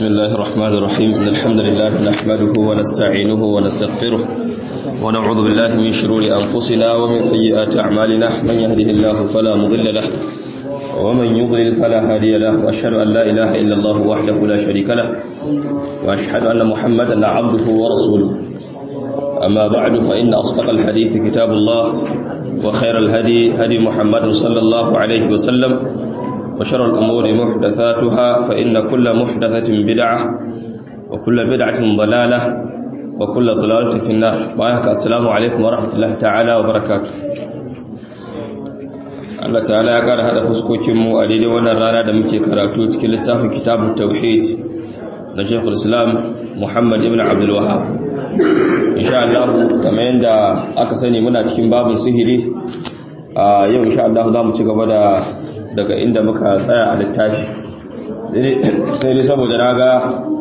بسم الله الرحمن الرحيم إن الحمد لله نحمده ونستعينه ونستغفره ونعوذ بالله من شرور أنفسنا ومن سيئات أعمالنا من يهده الله فلا مضل له ومن يضلل فلا هادي له وأشهد أن لا إله إلا الله وحده لا شريك له وأشهد أن محمدا عبده ورسوله أما بعد فإن أصدق الحديث كتاب الله وخير الهدي هدي محمد صلى الله عليه وسلم وشر الأمور محدثاتها فإن كل محدثة بدعة وكل بدعة ضلالة وكل ضلالة في النار وآيك السلام عليكم ورحمة الله تعالى وبركاته Allah ta'ala ya ƙara haɗa fuskokinmu a daidai wannan rana da muke karatu cikin littafin kitabun tauhid na Sheikhul Islam Muhammad ibn Abdul Wahhab insha Allah kamar yadda aka sani muna cikin babin sihiri a yau insha Allah za mu ci gaba da daga inda muka tsaya a littafi sai dai saboda na ga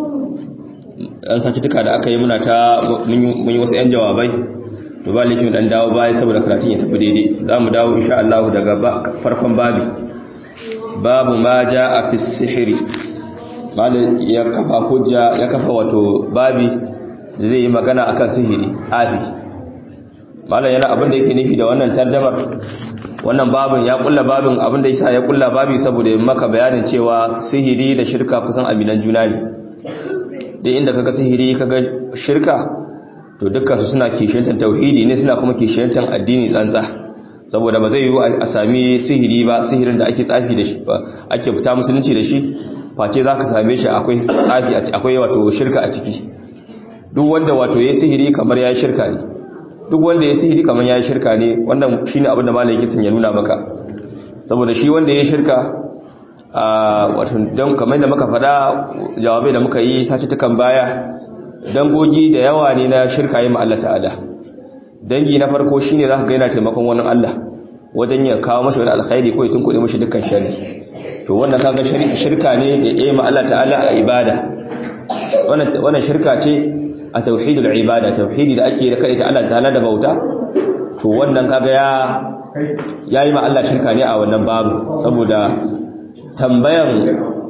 ɗan sakituka da aka yi muna ta mun yi wasu 'yan jawabai to ba likin ɗan dawo baya saboda karatun ya tafi daidai za mu dawo insha Allah daga farkon babi babu ma ja a fi sihiri malin ya kafa hujja ya kafa wato babi da zai yi magana akan sihiri tsafi malin yana abin da yake nufi da wannan tarjamar wannan babin ya kulla babin abinda yasa ya kulla babi saboda maka bayanin cewa sihiri da shirka kusan aminan juna ne duk inda kaga sihiri kaga shirka to dukkan su suna kishiyantar tauhidi ne suna kuma kishiyantar addini tsantsa saboda ba zai yi a sami sihiri ba sihirin da ake tsafi da shi ake fita musulunci da shi face zaka same shi akwai tsafi akwai wato shirka a ciki duk wanda wato yayi sihiri kamar yayi shirka ne duk wanda ya sihiri kamar ya yi shirka ne wannan shi ne abinda malam yake sun ya nuna maka saboda shi wanda ya shirka a watan don kamar da muka faɗa jawabai da muka yi sace tukan baya dangogi da yawa ne na shirka yi Allah ta'ala dangi na farko shi ne za ka gaina taimakon wani Allah wajen ya kawo mashi wani alkhairi ko ya tunkuɗe mashi dukkan shari to wannan kaga shirka ne da ya yi ma Allah ta'ala a ibada wannan shirka ce a tauhidul ibada tauhidi da ake da kai ta Allah ta'ala da bauta to wannan kaga ya yayi ma Allah shirka ne a wannan babu saboda tambayan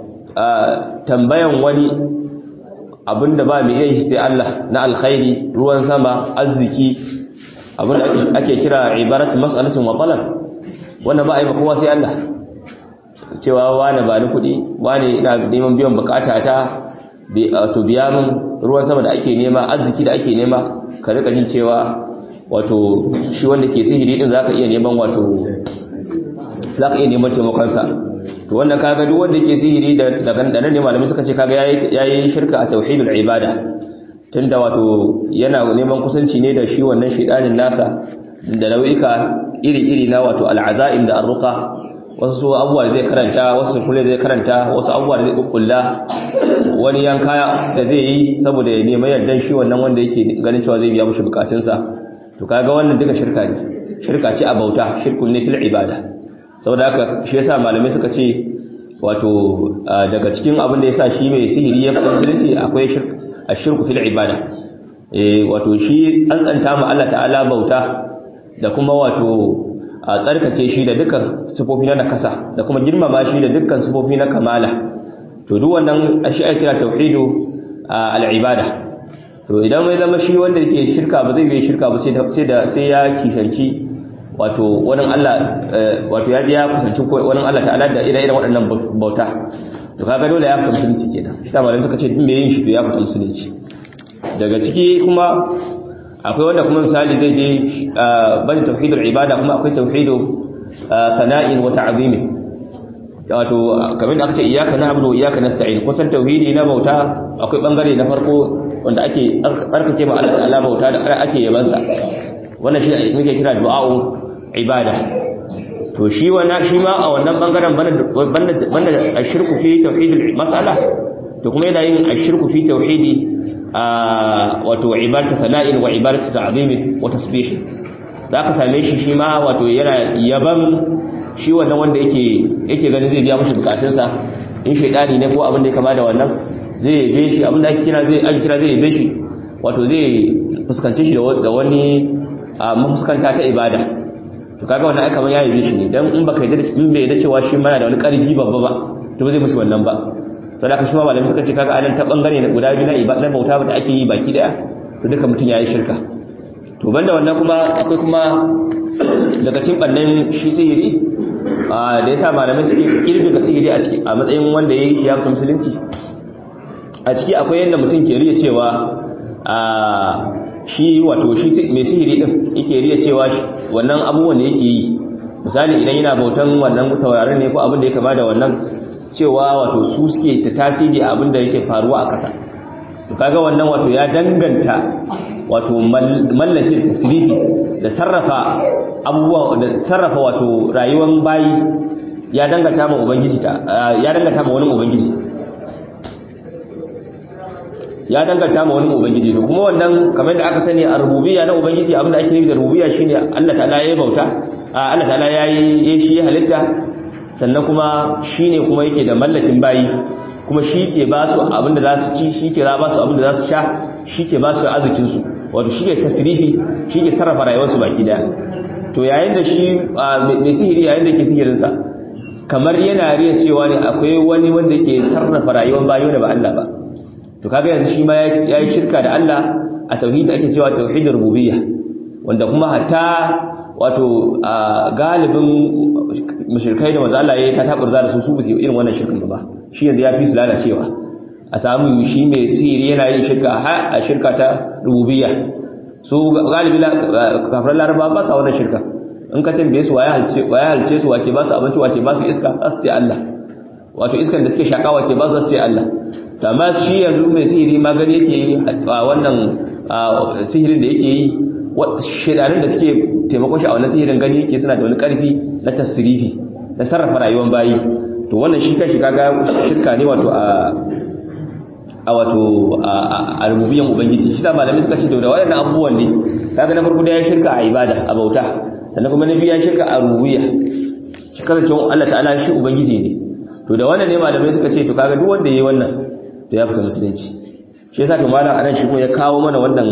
tambayan wani abinda ba mai yin sai Allah na alkhairi ruwan sama arziki abinda ake kira ibarat mas'alatin wa talab wannan ba a yi ba kowa sai Allah cewa wani ba ni kuɗi wani ina neman biyan bukata ta to biya min ruwan sama da ake nema arziki da ake nema ka rika jin cewa wato shi wanda ke sihiri din zaka iya neman wato zaka iya neman taimakon sa to wannan kaga duk wanda ke sihiri da daga nan ne malamai suka ce kaga yayi yayi shirka a tauhidul ibada tunda wato yana neman kusanci ne da shi wannan shedanin nasa da nau'ika iri-iri na wato al'azaim da arruqa wasu abubuwa zai karanta wasu kule zai karanta wasu abubuwa da zai kukkulla wani yanka da zai yi saboda ya nema yardan shi wannan wanda yake ganin cewa zai biya mushi bukatunsa to kaga wannan duka shirka ne shirka ce a bauta shirkun ne fil ibada saboda haka shi yasa malamai suka ce wato daga cikin abin da yasa shi mai sihiri ya musulunci akwai ashirku fil ibada eh wato shi tsantsanta ma Allah ta'ala bauta da kuma wato a tsarkake shi da dukkan sifofi na nakasa da kuma girmama shi da dukkan sifofi na kamala to duk wannan shi ake kira tauhidu al-ibada to idan mai zama shi wanda yake shirka ba zai yi shirka ba sai da sai ya kishanci wato wani Allah wato ya je ya kusanci wani Allah ta'ala da ire-iren waɗannan bauta to kaga dole ya fita musulunci kenan shi ta malamin suka ce duk me yin shi to ya fita musulunci daga ciki kuma akwai wanda kuma misali zai je bani tauhidul ibada kuma akwai tauhidu sana'in wa ta'zimi wato kamar da aka ce iyyaka na'budu wa iyyaka nasta'in kusan tauhidi na bauta akwai bangare na farko wanda ake tsarkake ma Allah ta'ala bauta da ake yaban sa wannan shi muke kira du'a'u ibada to shi wannan shi ma a wannan bangaren banda banda ashirku fi tauhidul mas'ala to kuma yana yin ashirku fi tauhidi wato ibadatu sana'in wa ibadatu ta'zimin wa tasbih zaka same shi shi ma wato yana yaban shi wannan wanda yake yake ganin zai biya mishi bukatunsa in shaydani ne ko abin da ya kama da wannan zai yabe shi abin da ake kira zai ake kira zai yabe shi wato zai fuskance shi da wani mafuskanta ta ibada to kaga wannan ai kamar ya yabe shi ne dan in baka yarda in bai yarda cewa shi mana da wani karfi babba ba to ba zai mishi wannan ba saboda haka shi ma malamai suka ce kaga anan ta bangare na guda biyu na ibada bauta da ake yi baki daya to duka mutum yayi shirka to banda wannan kuma akwai kuma daga cikin bannan shi sihiri da yasa malamai suke kirbiga sihiri a ciki a matsayin wanda yayi shi ya fita musulunci a ciki akwai yanda mutum ke riya cewa a shi wato shi mai sihiri din yake riya cewa wannan abubuwan da yake yi misali idan yana bautan wannan taurarin ne ko abin da ya kama da wannan cewa wato su suke ta tasiri a abin da yake faruwa a ƙasa to kaga wannan wato ya danganta wato mallakin tasrifi da sarrafa abubuwa da sarrafa wato rayuwar bayi ya danganta ma ubangiji ta ya danganta ma wani ubangiji ya danganta ma wani ubangiji to kuma wannan kamar da aka sani a rububiyya na ubangiji abinda ake nufi da rububiyya shine Allah ta'ala yayi bauta Allah ta'ala yayi shi halitta sannan kuma shine kuma yake da mallakin bayi kuma shi ke ba su abinda za su ci shi ke ba su abinda za su sha shi ke ba su arzikin su wato shi ke tasrifi shi ke sarrafa rayuwarsu baki daya to yayin da shi mai sihiri yayin da ke sihirinsa kamar yana riya cewa ne akwai wani wanda ke sarrafa rayuwar bayi da ba Allah ba to kaga yanzu shi ma ya yi shirka da Allah a tauhidi ake cewa tauhidin rububiyya wanda kuma hatta wato galibin mushrikai da manzo Allah ya ta taburza da su su su irin wannan shirkin ba shi yanzu ya fi su lalacewa a samu shi mai sihiri yana yin shirka a shirka ta rububiyya su galibi kafiran laraba ba sa wannan shirka in ka tambaye su waye halce waye halce su wace ba su abinci wace ba su iska za su ce Allah wato iskan da suke shaka wace ba su ce Allah amma shi yanzu mai sihiri magani yake a wannan sihirin da yake yi shedanin da suke taimakon shi a wannan sihirin gani yake suna da wani karfi na tasirifi na sarrafa rayuwar bayi to wannan shi kashi kaga shirka ne wato a a wato a rububiyan ubangiji shi da malamai suka ce da waɗannan abubuwan ne kaga na farko da ya shirka a ibada a bauta sannan kuma na biyu ya shirka a rububiyya shi kasancewa Allah ta'ala shi ubangiji ne to da wannan ne malamai suka ce to kaga duk wanda yayi wannan to ya fita musulunci shi yasa to malam anan shi kuma ya kawo mana wannan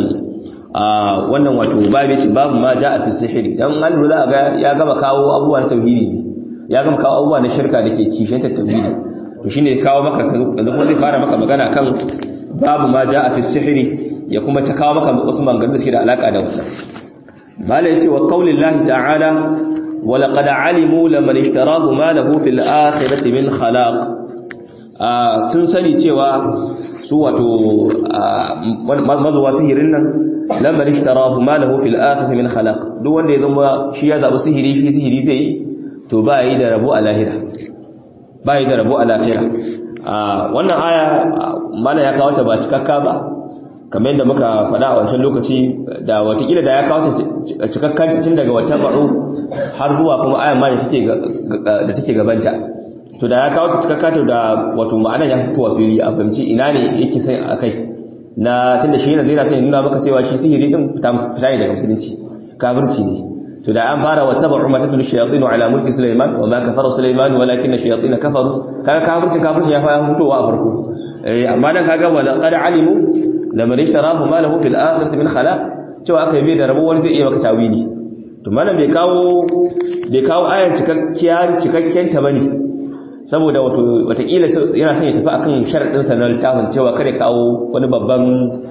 a wannan wato babu ce babu ma ja'a fi sihiri dan an lura ga ya gama kawo abubuwan tauhidi ne ya gama kawo abubuwa na shirka dake kishin ta tauhidi to shine ya kawo maka yanzu kuma zai fara maka magana kan babu ma ja'a fi sihiri ya kuma ta kawo maka wasu maganganun da suke da alaka da wannan malam yace wa qaulillahi ta'ala wa laqad alimu laman ishtarahu ma lahu fil akhirati min khalaq sun sani cewa su wato mazuwa sihirin nan lamar ishtarahu ma lahu fil akhirati min khalaq duk wanda ya zama shi ya zabi sihiri shi sihiri zai yi to ba yi da rabo a lahira ba yi da rabo a lahira wannan aya mana ya kawo ta ba cikakka ba kamar yadda muka faɗa a wancan lokaci da watakila da ya kawo ta cikakkan tun daga wata ba'u har zuwa kuma ayan ma da take gabanta to da ya kawo ta cikakka to da wato ma'ana ya fito wa fili a fahimci ina ne yake sai a kai na tunda shi yana zai na sai nuna maka cewa shi sihiri din fita ne daga musulunci kafirci ne to da an fara wa tabu ma tatul shayatin ala mulki sulaiman wa ma kafara sulaiman walakin shayatin kafaru kaga kafircin kafircin ya fara fitowa a farko eh amma dan kaga wala qad alimu lamar ishtarahu ma lahu fil akhirati min khalaq cewa aka yi da rabo wani zai iya maka tawili to malam bai kawo bai kawo ayan cikakkiya cikakken ta bane saboda wato watakila yana son ya tafi akan sharadin sa na littafin cewa kare kawo wani babban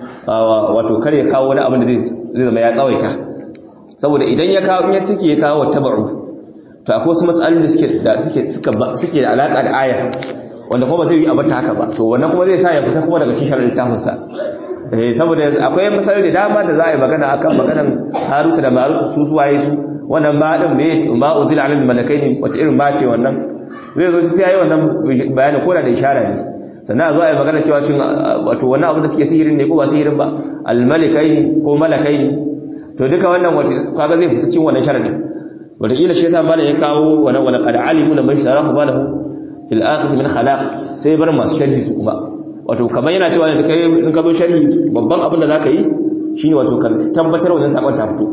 wato kare kawo wani abin da zai zama ya tsawaita saboda idan ya kawo in ya take ya kawo tabu to akwai wasu matsalolin da suke da suke suke da alaka da aya wanda kuma zai yi abin haka ba to wannan kuma zai sa ya fita kuma daga cikin sharadin littafin sa eh saboda akwai matsaloli da dama da za a yi magana akan maganan Haruta da Marut su suwaye su wannan ma din me ma udil alal malakaini wata irin ma ce wannan zai zo sai yayi wannan bayanin koda da ishara ne sannan a zo a yi magana cewa cin wato wannan abu da suke sihirin ne ko ba sihirin ba al malakaini ko malakaini to duka wannan wato kaga zai fita cikin wannan sharadin wata kila shi yasa malam ya kawo wannan wala qad alimu lam yasharahu balahu fil akhir min khalaq sai bar masu sharhi su kuma wato kamar yana cewa da kai in ka zo sharhi babban abin da zaka yi shine wato ka tabbatar wannan sakon ta fito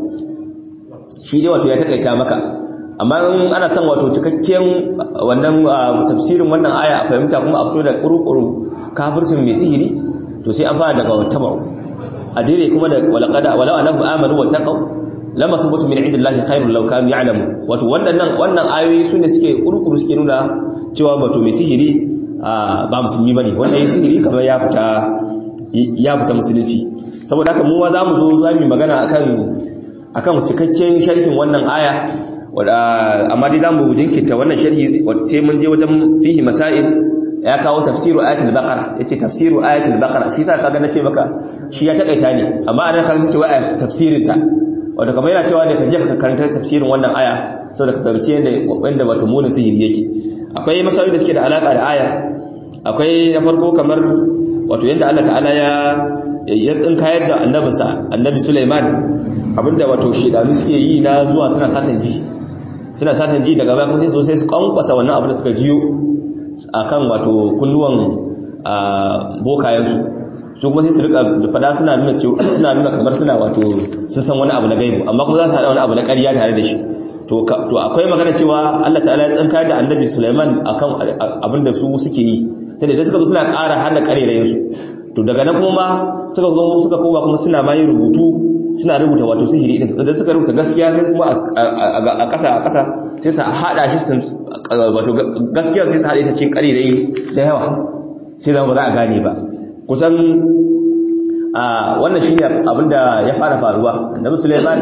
shi dai wato ya takaita maka amma in ana son wato cikakken wannan tafsirin wannan aya a fahimta kuma a fito da kurukuru kafircin mai sihiri to sai an fara daga wattaba'u a dire kuma da walaqada wala anabu amanu wa taqaw lama thubutu min indillahi khairul law kanu ya'lamu wato wannan wannan ayoyi sune suke kurukuru suke nuna cewa wato mai sihiri ba musulmi bane wanda ya sihiri kamar ya fita ya fita musulunci saboda haka mu ma za mu zo za mu magana akan akan cikakken sharhin wannan aya amma dai za mu jinkirta wannan sharhi sai mun je wajen fihi masail ya kawo tafsiru ayatul baqara yace tafsiru ayatul baqara shi yasa kaga nace maka shi ya takaita ne amma anan kaga ce wai tafsirin ta wato kamar yana cewa ne ka je ka karanta tafsirin wannan aya saboda ka fahimci yadda wanda wato munin sihiri yake akwai masail da suke da alaka da aya akwai na farko kamar wato yadda Allah ta'ala ya ya tsinkayar da annabinsa annabi Sulaiman abinda wato shedanu suke yi na zuwa suna satan ji suna satan ji daga baya kuma sai sosai su kankwasa wannan abin da suka jiyo akan wato kunnuwan bokayensu su kuma sai su rika fada suna nuna suna nuna kamar suna wato sun san wani abu na gaibu amma kuma za su hada wani abu na ƙarya tare da shi to to akwai magana cewa Allah ta'ala ya tsanka da annabi Sulaiman akan abin da su suke yi sai da suka zo suna ƙara hana ƙarerayen su to daga nan kuma suka zo suka koma kuma suna ma yin rubutu suna rubuta wato sihiri din da suka rubuta gaskiya sai kuma a ƙasa a ƙasa sai su hada shi wato gaskiya sai su hada shi cikin ƙarerayi da yawa sai da ba za a gane ba kusan wannan shine abinda ya fara faruwa annabi Sulaiman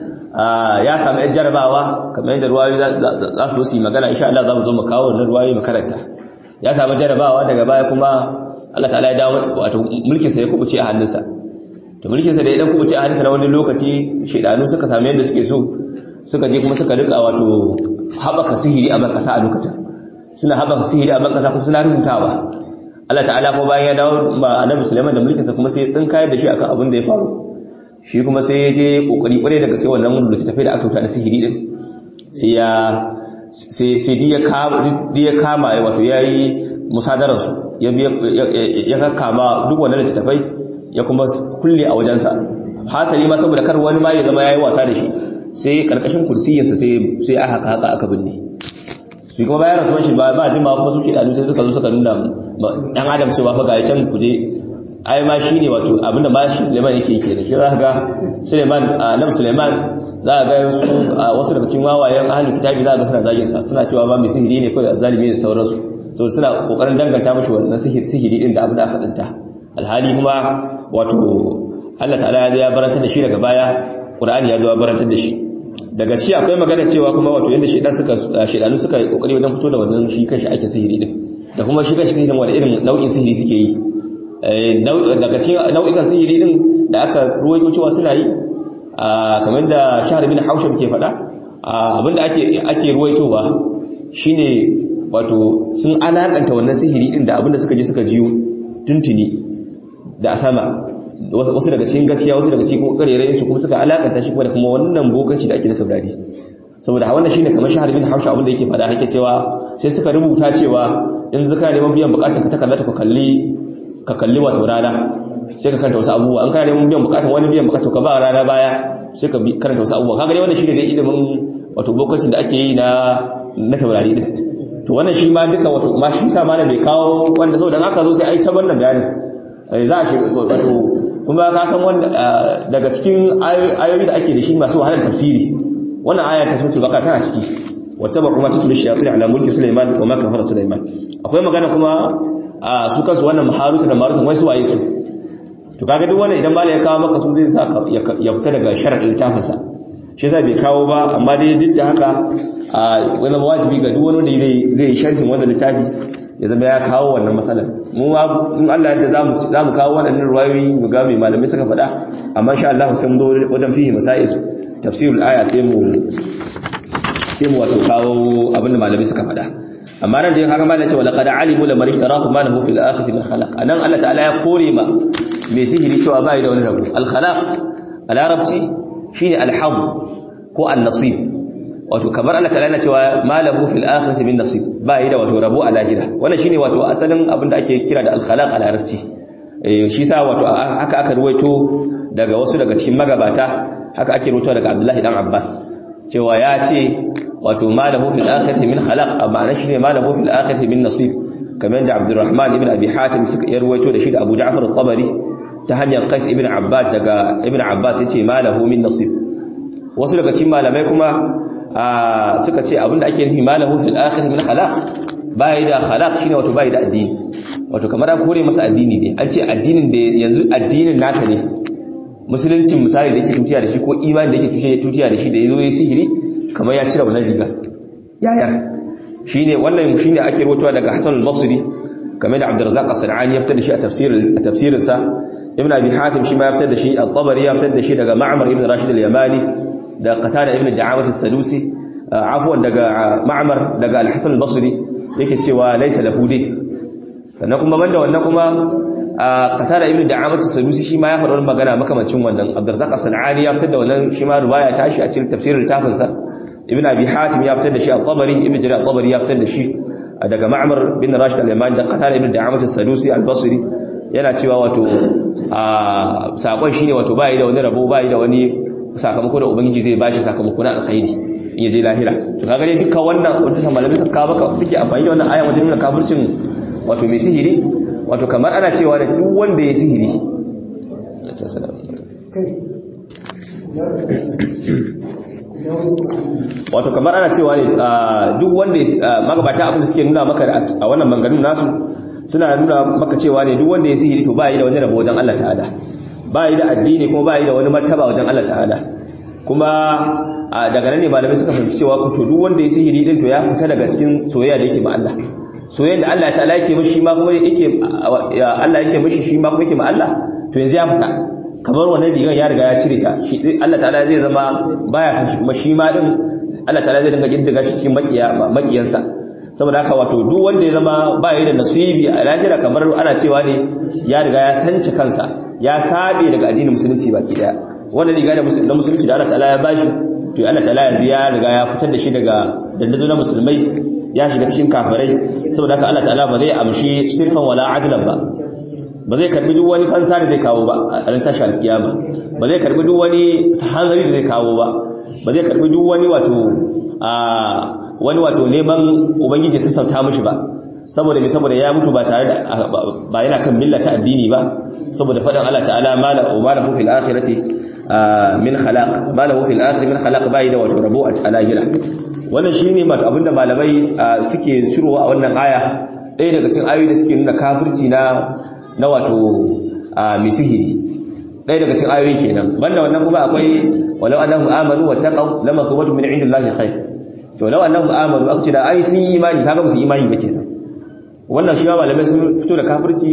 ya samu yan jarabawa kamar yadda ruwayoyi za su yi magana insha Allah za mu zo mu kawo wannan ruwayoyi makaranta ya samu jarabawa daga baya kuma Allah ta'ala ya dawo wato mulkin sa ya kubuce a hannunsa to mulkin sa da ya dan kubuce a hannunsa na wani lokaci shedanu suka samu yadda suke so suka je kuma suka rika wato habaka sihiri a ban kasa a lokacin suna habaka sihiri a ban kasa kuma suna rubutawa Allah ta'ala ko bayan ya dawo ma Annabi Sulaiman da mulkin sa kuma sai ya tsinkayar da shi akan abin da ya faru shi kuma sai ya je kokari kware daga sai wannan littafi da aka wuta na sihiri din sai ya sai sai ya kama ya kama wato yayi musadarar su ya ya kama duk wannan littafai ya kuma kulle a wajensa hasali ma saboda kar wani ma ya zama yayi wasa da shi sai karkashin kursiyinsa sai sai aka haka aka binne shi kuma bayan rasuwan shi ba ba jima kuma su shedanu sai suka zo suka nuna dan adam cewa fa ga can kuje ai ma shine wato abinda ma shi Suleiman yake yake da shi za ka ga Suleiman annabi Suleiman za ka ga wasu daga cikin wawayen ahlul kitabi za ka ga suna zagin sa suna cewa ba mai sihiri ne kawai azzalimi da sauransu so suna kokarin danganta mishi wannan sihiri sihiri din da abin da aka tsinta alhali kuma wato Allah ta'ala ya barantar da shi daga baya Qur'ani ya zo ya barantar da shi daga ci akwai magana cewa kuma wato yanda shedan suka shedanu suka yi kokari wajen fito da wannan shi kanshi aikin sihiri din da kuma shi kanshi sihirin wani irin nau'in sihiri suke yi daga cikin nau'ikan sihiri din da aka ruwaito cewa suna yi kamar da shahar bin hausham ke faɗa abinda ake ake ruwaitowa shine wato sun alakanta wannan sihiri din da abinda suka je suka jiyo tuntuni da sama wasu daga cikin gaskiya wasu daga cikin karerayen su kuma suka alakanta shi kuma da kuma wannan bokanci da ake da taurari saboda wannan shine kamar shahar bin hausha abinda yake faɗa hake cewa sai suka rubuta cewa in zaka neman biyan bukatar ka ta kallata ka kalli ka kalli wato rana sai ka karanta wasu abubuwa an kana neman biyan bukatun wani biyan bukatu ka ba rana baya sai ka karanta wasu abubuwa kaga dai wannan shine dai ilimin wato lokacin da ake yi na na taurari din to wannan shi ma duka wato ma shi sa malam bai kawo wanda saboda haka zo sai ai ta wannan bayani za a shi wato kuma ka san wanda daga cikin ayoyi da ake da shi masu wahalar tafsiri wannan aya ta sura baka tana ciki wattaba kuma tutul shayatin ala mulki sulaiman wa ma kafara sulaiman akwai magana kuma a su kansu wannan maharuta da marutan wai su waye su to kaga duk wannan idan mala ya kawo maka su zai sa ya fita daga sharadin littafinsa shi yasa bai kawo ba amma dai duk da haka a wani wajibi ga duk wani wanda zai zai sharhin wannan littafi ya zama ya kawo wannan matsalar mu ma in Allah yadda zamu zamu kawo wannan ruwayoyi mu ga mai malamai suka faɗa amma insha Allah sai mu zo wajen fihi masail tafsirul aya sai mu sai mu wato kawo abinda malamai suka faɗa amma nan da ya kaga malai cewa laqad alimu lamar ishtarahu ma lahu fil akhirati min khalaq anan Allah ta'ala ya kore ma mai sihiri cewa bai da wani rabu al khalaq a larabci shine al hadd ko an nasib wato kamar Allah ta'ala yana cewa ma lahu fil akhirati min nasib bai da wato rabu a lahira wannan shine wato asalin abin da ake kira da al khalaq a larabci shi sa wato haka aka ruwaito daga wasu daga cikin magabata haka ake ruwaito daga Abdullahi dan Abbas cewa ya ce wato malahu fil akhirati min khalaq amma shine malahu fil akhirati min nasib kamar da Abdurrahman ibn Abi Hatim suka yarwaito da shi da Abu Ja'far al-Tabari ta hanyar Qais ibn Abbad daga Ibn Abbas yace malahu min nasib wasu daga cikin malamai kuma suka ce abinda ake nufi malahu fil akhirati min khalaq bai da khalaq shine wato bai da addini wato kamar an kore masa addini ne an ce addinin da yanzu addinin nasa ne musuluncin misali da yake tutiya da shi ko imani da yake tutiya da shi da yazo yi sihiri kamar ya cire wannan riga yaya shine wannan shine ake rawaitowa daga Hassan al-Basri kamar da Abdurrazzaq as-Sanani ya fitar da shi a tafsir a tafsirin sa Ibn Abi Hatim shi ma ya fitar da shi al-Tabari ya fitar da shi daga Ma'mar ibn Rashid al-Yamani da Qatada ibn Da'amat as-Sadusi afwan daga Ma'mar daga al-Hasan al-Basri yake cewa laysa lahu din sannan kuma banda wannan kuma Qatada ibn Da'amat as-Sadusi shi ma ya faɗa wannan magana makamancin wannan Abdurrazzaq as-Sanani ya fitar da wannan shi ma riwaya ta shi a cikin tafsirin littafin sa Ibn Abi Hatim ya fitar da shi al-Tabari Ibn Jarir al-Tabari ya fitar da shi daga Ma'mar bin Rashid al-Yamani da Qatada ibn Da'amat as-Sadusi al-Basri yana cewa wato a sakon shine wato bai da wani rabo bai da wani sakamako da ubangiji zai bashi sakamako na alkhairi in yaje lahira to kaga dai dukkan wannan wanda malamai suka kawo maka suke amfani da wannan aya wajen nuna kafircin wato mai sihiri wato kamar ana cewa da duk wanda ya sihiri wato kamar ana cewa ne duk wanda magabata abin da suke nuna maka a wannan manganin nasu suna nuna maka cewa ne duk wanda ya sihiri to ba yi da wani rabo wajen Allah ta'ala ba yi da addini kuma ba yi da wani martaba wajen Allah ta'ala kuma daga nan ne malamai suka fahimci cewa to duk wanda ya sihiri din to ya fita daga cikin soyayya da yake ma Allah soyayya da Allah ta'ala yake mishi ma kuma yake Allah yake mishi shi ma kuma yake ma Allah to yanzu ya fita kamar wannan rigar ya riga ya cire ta shi Allah ta'ala zai zama baya kan shi kuma shi ma din Allah ta'ala zai dinga kiddiga shi cikin makiyansa saboda haka wato duk wanda ya zama ba yi da nasibi a lahira kamar ana cewa ne ya riga ya sanci kansa ya sabe daga addinin musulunci baki daya wanda riga da musulunci da Allah ta'ala ya bashi to Allah ta'ala yanzu ya riga ya fitar da shi daga dandazo na musulmai ya shiga cikin kafirai saboda haka Allah ta'ala ba zai amshi sirfan wala adlan ba ba zai karbi duk wani fansa da zai kawo ba a ran tashi alkiyama ba zai karbi duk wani hanzari da zai kawo ba ba zai karbi duk wani wato a wani wato neman ubangiji su sauta mishi ba saboda me saboda ya mutu ba tare da ba yana kan millata addini ba saboda faɗin Allah ta'ala mala wa mala fil akhirati min khalaq mala fil akhirati min khalaq bai da wato rabo a lahira wannan shine wato abinda malamai suke shirowa a wannan aya ɗaya daga cikin ayoyi da suke nuna kafirci na na wato mai sihiri ɗaya daga cikin ayoyi kenan banda wannan kuma akwai walau annahum amanu wattaqaw lama thawatu min indillahi khair to law annahum amanu aka ce da ai sun yi imani kaga ba su imani ba kenan wannan shi malamai sun fito da kafirci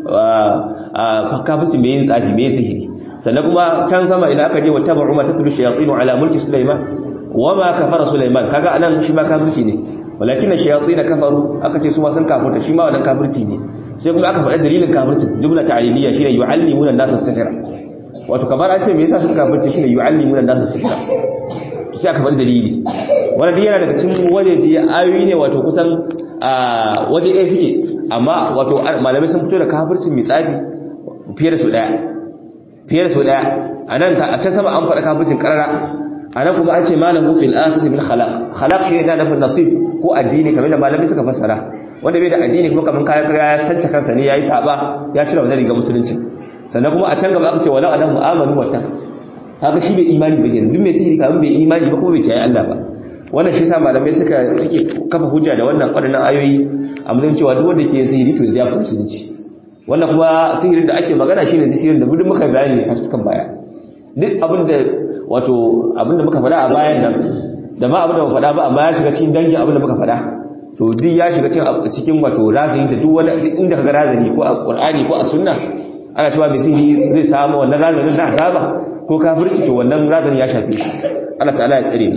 kafirci mai yin tsafi mai sihiri sannan kuma can sama idan aka je wa tabu ma tatlu shayatin ala mulki sulaiman wa ma kafara sulaiman kaga anan shi ma kafirci ne walakin shayatin kafaru aka ce su ma sun kafirta shi ma wannan kafirci ne sai kuma aka faɗa dalilin kafirci jumla ta'aliliya shine yu'allimuna an-nasa sihra wato kamar an ce me yasa suka kafirci shine yu'allimuna an-nasa sihra sai aka faɗi dalili wanda yana daga cikin wajeji ayoyi ne wato kusan waje ɗaya suke amma wato malamai sun fito da kafircin mai tsafi fiye da su ɗaya fiye da su ɗaya a nan a can sama an faɗa kafircin ƙarara a nan kuma an ce malamu fil akhir min khalaq khalaq shi ne da nufin nasib ko addini kamar da malamai suka fassara wanda bai da addini kuma kamar kayan kaya ya sanca kansa ne yayi saba ya cire wannan riga musulunci sannan kuma a can gaba aka ce walau adamu amanu wattaqu kaga shi bai imani ba kenan duk mai sihiri kamar bai imani ba kuma bai kiyaye Allah ba wannan shi sa malamai suka suke kafa hujja da wannan wadannan ayoyi a mun cewa duk wanda ke sihiri to zai fita musulunci wannan kuma sihirin da ake magana shine sihirin da duk muka bayani ne sashi kan baya duk abinda wato abinda muka faɗa a bayan nan da ma abinda muka faɗa ba amma ya shiga cikin dangin abinda muka faɗa to duk ya shiga cikin cikin wato razani da duk wani inda kaga razani ko a Qur'ani ko a sunna ana cewa mai sihiri zai samu wannan razanin na azaba ko kafirci to wannan razani ya shafe shi Allah ta'ala ya tsare mu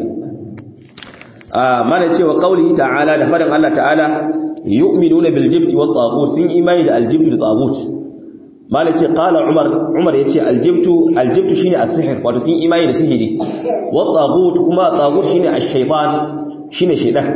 ah mana cewa qauli ta'ala da fadan Allah ta'ala yu'minuna bil jibti wat taghut sun imani da al jibti da taghut mana ce qala umar umar yace al jibtu al jibtu shine as-sihr wato sun imani da sihiri wat taghut kuma taghut shine ash-shaytan shine shaytan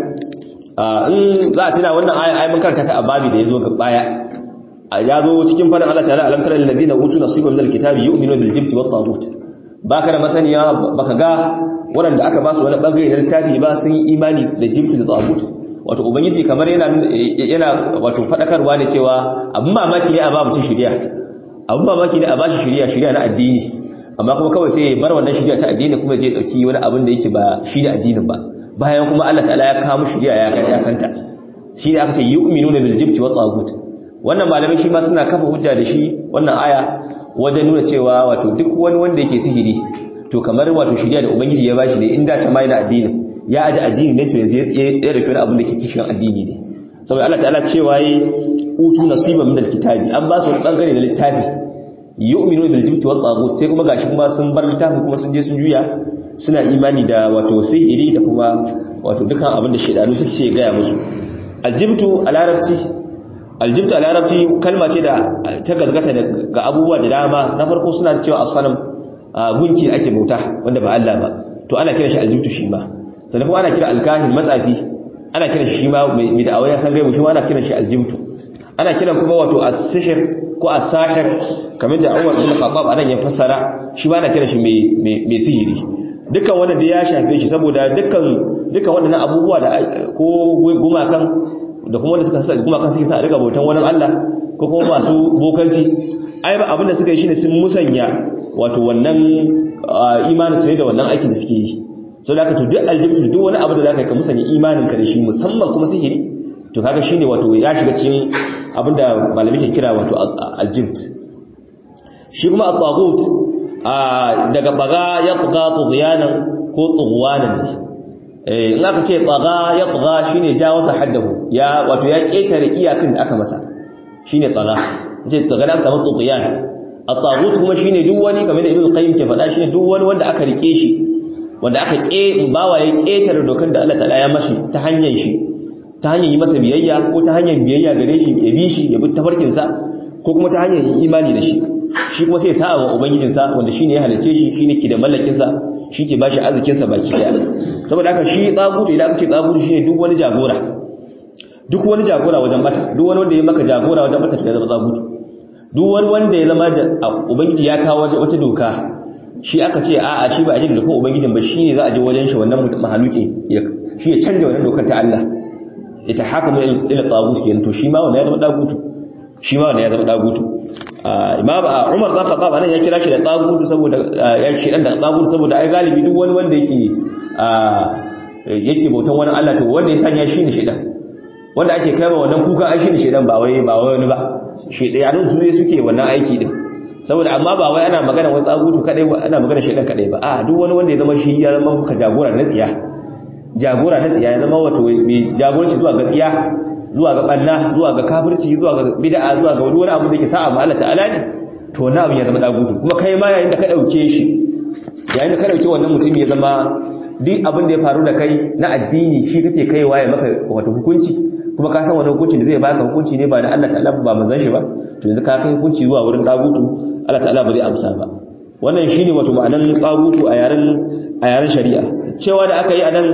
in za a tuna wannan aya ai mun karanta ta a babi da yazo ga baya ya zo cikin fadin Allah ta'ala alam tara lil ladina utu nasiban min al-kitabi yu'minuna bil jibti wat taghut baka da masaniya baka ga waɗanda aka ba su wani bangare na littafi ba sun yi imani da jibti da tagut wato ubangiji kamar yana yana wato fadakarwa ne cewa abin mamaki ne a ba mutum shiriya abin mamaki ne a ba shi shiriya shiriya na addini amma kuma kawai sai ya bar wannan shiriya ta addini kuma je dauki wani abin da yake ba shi da addinin ba bayan kuma Allah ta'ala ya kawo shiriya ya ya santa shi ne aka ce yu'minuna bil jibti wat tagut wannan malamai shi ma suna kafa hujja da shi wannan aya wajen nuna cewa wato duk wani wanda yake sihiri to kamar wato shirya da ubangiji ya bashi ne inda ta mai da addinin ya aji addini ne to yanzu ya rufe abin da ke kishin addini ne saboda Allah ta'ala cewa yi utu nasiban min alkitabi an ba su wani bangare da littafi yu'minu bil jibti wat tagut sai kuma gashi kuma sun bar littafin kuma sun je sun juya suna imani da wato sihiri da kuma wato dukan abin da shedanu suke ce gaya musu aljibtu a larabci aljibtu a larabci kalma ce da ta gazgata ga abubuwa da dama na farko suna cewa asalam gunki da ake bauta wanda ba Allah ba to ana kira shi aljibtu shi ma sannan kuma ana kira alkahin matsafi ana kira shi ma mai da awaya san gaibu shi ma ana kira shi aljibtu ana kiran kuma wato as-sihr ko as-sahir kamar da Umar ibn Khattab anan ya fassara shi ma ana kira shi mai mai sihiri dukkan wanda da ya shafe shi saboda dukkan dukkan waɗannan abubuwa da ko gumakan da kuma wanda suka sa gumakan suke sa a riga bautan wani Allah ko kuma masu bokanci ai ba abinda suka yi shine sun musanya wato wannan imanin su ne da wannan aikin da suke yi sau da aka to duk aljibtu duk wani abu da za ka yi ka musanya imanin ka da shi musamman kuma sihiri to kaga shine wato ya shiga cikin abinda malami ke kira wato aljibt shi kuma at-taghut daga baga ya tsaga tughyanan ko tughwanan ne eh in aka ce tsaga ya tsaga shine jawo ta haddahu ya wato ya ketare iyakan da aka masa shine tsaga ce tsaga da samu tughyan at-taghut kuma shine duk wani kamar da ibnu qayyim ke faɗa shine duk wani wanda aka rike shi wanda aka ke bawa ya ketare dokan da Allah ta'ala ya mashi ta hanyar shi ta hanyar yi masa biyayya ko ta hanyar biyayya gare shi ya bi shi ya bi tafarkin sa ko kuma ta hanyar yin imani da shi shi kuma sai sa'a wa ubangijin sa wanda shine ya halice shi shine ke da mallakin sa shi ke bashi arzikin sa baki daya saboda haka shi tsagutu idan aka ce tsagutu shine duk wani jagora duk wani jagora wajen bata duk wani wanda ya maka jagora wajen bata to ya zama tsagutu duk wani wanda ya zama da ubangiji ya kawo wata doka shi aka ce a'a shi ba a jin dokan ubangijin ba shine za a je wajen shi wannan mahaluki shi ya canja wannan dokar ta Allah ita haka mai ila tagut kenan to shi ma wannan ya zama dagutu shi ma wannan ya zama dagutu imam Umar zaka ba nan ya kira shi da tagutu saboda ya shi dan da tagutu saboda ai galibi duk wani wanda yake yake bautan wani Allah to wanda ya sanya shi ne shedan wanda ake kai wannan kuka ai shi ne shedan ba wai ba wani ba shedanun su ne suke wannan aiki din saboda amma ba wai ana magana wani tsagutu kadai ba ana magana shedan kadai ba a duk wani wanda ya zama shi ya zama ka jagora na tsiya jagora na tsiya ya zama wato mai jagoranci zuwa ga tsiya zuwa ga banna zuwa ga kafirci zuwa ga bid'a zuwa ga wani abu da yake sa'a ma Allah ta'ala ne to wannan abin ya zama dagutu kuma kai ma yayin da ka dauke shi yayin da ka dauke wannan mutum ya zama duk abin da ya faru da kai na addini shi kake kaiwa ya maka wato hukunci kuma ka san wani hukunci da zai baka hukunci ne ba da Allah ta'ala ba manzon shi ba to yanzu ka kai hukunci zuwa wurin dagutu Allah ta'ala ba zai amsa ba wannan shine wato ma'anan dagutu a yaren a yaren shari'a cewa da aka yi anan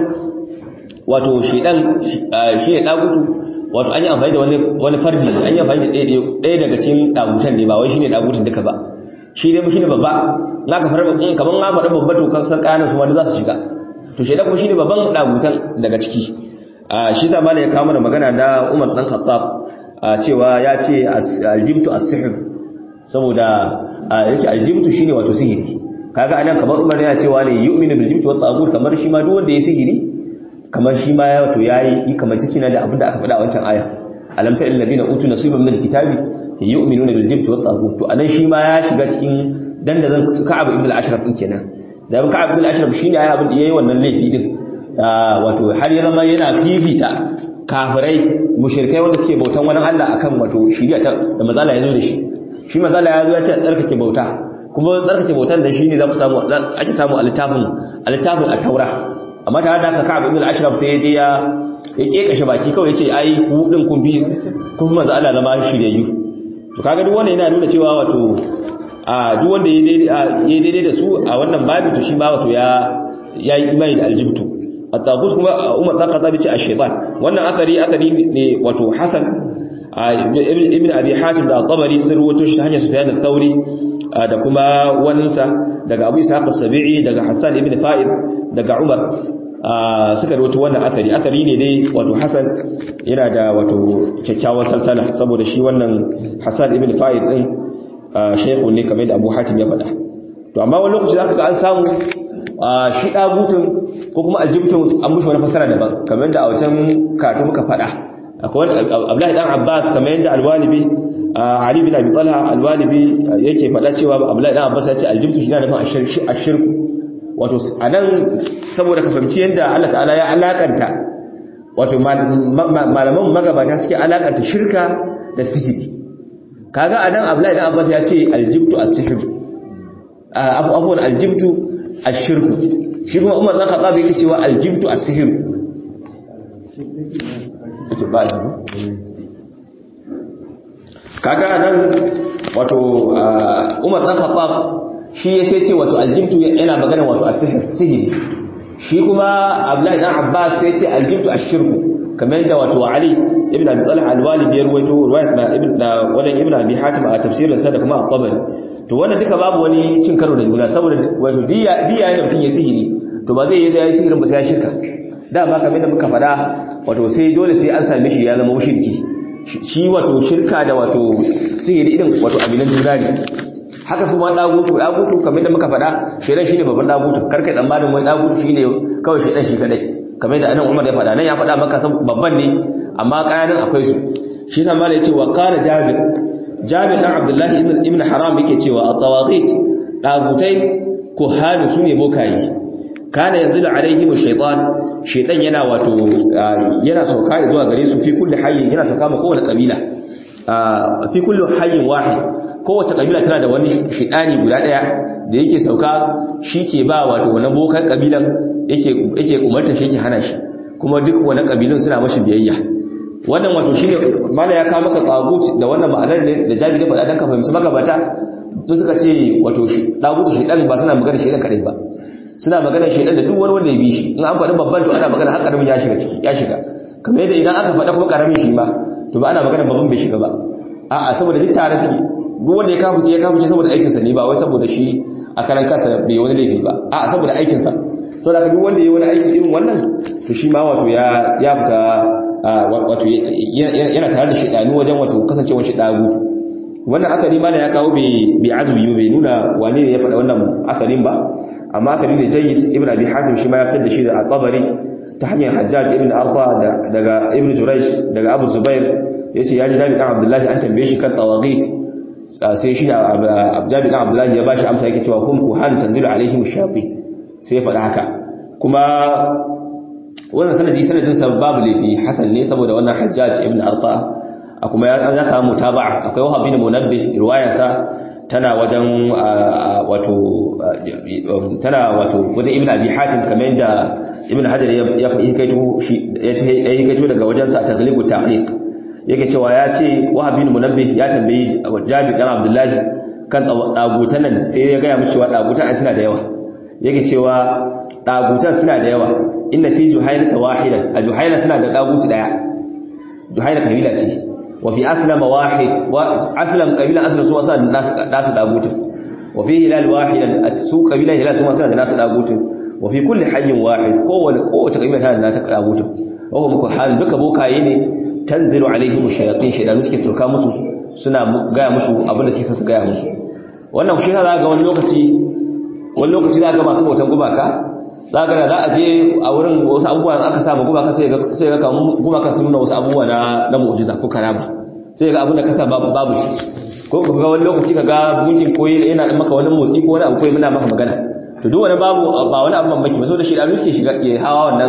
wato shedan shi ne dagutu wato an yi amfani da wani wani fardi an yi amfani da ɗaya daga cikin dagutan ne ba wai shine dagutun duka ba shi ne shine babba na ka farba in kaman na faɗa babba to kan san kayan su wanda za su shiga to shedan kuma shine babban dagutan daga ciki shi sa malai ya kawo mana magana da Umar dan Khattab cewa ya ce aljibtu as-sihr saboda yace aljibtu shine wato sihiri kaga anan kamar Umar yana cewa ne yu'minu bil jibti wat tagut kamar shi ma duk wanda ya sihiri kamar shi ma ya wato yayi kamar cikin da abinda aka faɗa a wancan aya alam ta lil ladina utu nasiban min alkitabi yu'minuna bil jibti wat tagut to anan shi ma ya shiga cikin dandazan Ka'ab ibn al-Ashraf din kenan da Ka'ab ibn al-Ashraf shine ayi abin da yayi wannan laifi din wato har ya zama yana fifita kafirai mushrikai wanda suke bautan wani Allah akan wato shiriya ta da mazala ya zo da shi shi mazala ya zo ya ce tsarkake bauta kuma tsarkake bautan da shine za ku samu ake samu a littafin a littafin at-taura amma tare da haka Ka'ab ibn al-Ashraf sai ya je ya ya kekashe baki kawai yace ai ku din kun bi kun manzo Allah zama shiryayyu to kaga duk wannan yana nuna cewa wato a duk wanda ya daidai da su a wannan babi to shi ma wato ya yayi imani da aljibtu at-taghut kuma Umar dan Khattab ce ash-shaytan wannan athari athari ne wato Hasan ibn Abi Hatim da Tabari sun ruwato shi hanyar Sufyan al-Thawri da kuma waninsa daga Abu Ishaq as-Sabi'i daga Hassan ibn Fa'id daga Umar suka ruwato wannan athari athari ne dai wato Hasan yana da wato kyakkyawan salsala saboda shi wannan Hassan ibn Fa'id din shaykhu ne kamar da Abu Hatim ya faɗa to amma wani lokaci zaka ga an samu shi ɗagutun ko kuma aljibtun an mushi wani fasara daban kamar da a wacan katu muka faɗa akwai Abdullahi dan Abbas kamar yadda alwalibi Ali bin Abi Talha alwalibi yake faɗa cewa Abdullahi dan Abbas ya ce aljibtu shi na nufin ashirku wato anan saboda ka fahimci yadda Allah ta'ala ya alakanta wato malaman magabata suke alakanta shirka da sihiri kaga anan Abdullahi dan Abbas ya ce aljibtu as-sihr afwan aljibtu ash-shirku shi kuma Umar dan Khattab yake cewa aljibtu as-sihr ita ba ji kaga nan wato Umar dan Khattab shi ya sai ce wato aljibtu yana magana wato as-sihr sihiri shi kuma Abdullahi dan Abbas sai ce aljibtu ash-shirku kamar da wato Ali ibn Abi Talha al-Walid ya ruwaito riwayat na ibn da wadan ibn Abi Hatim a tafsirin sa da kuma at-Tabari to wannan duka babu wani cin karo da juna saboda wato diya diya ne mutum ya sihiri to ba zai yi da sihirin ba sai ya shirka dama kamar da muka faɗa wato sai dole sai an same shi ya zama mushriki shi wato shirka da wato sihiri irin wato abinan juna ne haka su ma dagutu dagutu kamar da muka faɗa shedan shine babban dagutu karkai tsammanin wai dagutu shine kawai shedan shi kadai kamar da anan Umar ya faɗa nan ya faɗa maka san babban ne amma kayanin akwai su shi yasa malai yace wa qala Jabir Jabir dan Abdullah ibn ibn Haram yake cewa at-tawaghit dagutai kuhanu sune bokayi kana yanzilu alaihim ash-shaytan shaytan yana wato yana sauka zuwa gare su fi kulli hayyin yana sauka ma kowace kabila fi kulli hayyin wahid kowace kabila tana da wani shaytani guda daya da yake sauka shike ba wato wannan bokan kabilan yake yake umarta shi yake hana shi kuma duk wani kabilun suna mashi biyayya wannan wato shine mala ya kawo maka tagut da wannan ma'anar ne da jabi da faɗa dan ka fahimci magabata mun suka ce wato shi tagut shaytan ba suna magana shaytan kadai ba suna magana shaidan da duk wani wanda ya bi shi in an faɗi babban to ana magana har karamin ya shiga ciki ya shiga kamar yadda idan aka faɗa kuma karamin shi ma to ba ana magana babban bai shiga ba a'a saboda duk tare suke duk wanda ya kafuce ya kafuce saboda aikin sa ne ba wai saboda shi a karan kansa bai wani laifi ba a'a saboda aikin sa saboda duk wanda ya wani aiki irin wannan to shi ma wato ya ya fita wato yana tare da shaidanu wajen wato kasancewar shi dagutu wannan akari mana ya kawo bai azumi bai nuna wane ne ya faɗa wannan akarin ba amma akari ne jayyid ibn abi hatim shi ma ya fitar da shi da al-tabari ta hanyar hajjaj ibn arfa daga ibn juraysh daga abu zubair yace ya ji jami dan abdullahi an tambaye shi kan tawagit sai shi jami dan abdullahi ya bashi amsa yake cewa hum kuhan tanzilu alaihim shafi sai ya faɗa haka kuma wannan sanadi sanadin sa babu laifi hasan ne saboda wannan hajjaj ibn arfa a kuma ya samu taba'a akwai wahab bin munabbih riwayarsa tana wajen wato tana wato wajen ibn abi hatim kamar yadda ibn hajar ya fi kaito shi ya kaito daga wajen sa taglibu ta'liq yake cewa ya ce wahab bin munabbih ya tambayi jabi dan abdullahi kan dagutan nan sai ya ga mishi cewa dagutan suna da yawa yake cewa dagutan suna da yawa inna fi juhaylata wahidan a juhayla suna da daguti daya juhayla kabila ce وفي أسلم واحد أسلم قبيلة أسلم سوى سنة ناس داغوت وفي هلال واحد سوى قبيلة هلال سوى سنة ناس داغوت وفي كل حي واحد قوة قوة قبيلة هلال ناس داغوت وهو مكو حال duka bokaye ne tanzilu alaihim shayatin shaydanu suke sauka musu suna gaya musu abinda suke su gaya musu wannan shi za ga wani lokaci wani lokaci za ga masu bautan gumaka za ga za a je a wurin wasu abubuwa aka samu gumaka sai ga sai ga kamun gumaka sun nuna wasu abubuwa na na mu'jiza ko karama sai ga abin da kasa babu babu shi ko ga wani lokaci ka ga gunkin koyi yana maka wani motsi ko wani abu koyi muna maka magana to duk wani babu ba wani abu mamaki ba saboda shi da suke shiga ke hawa wannan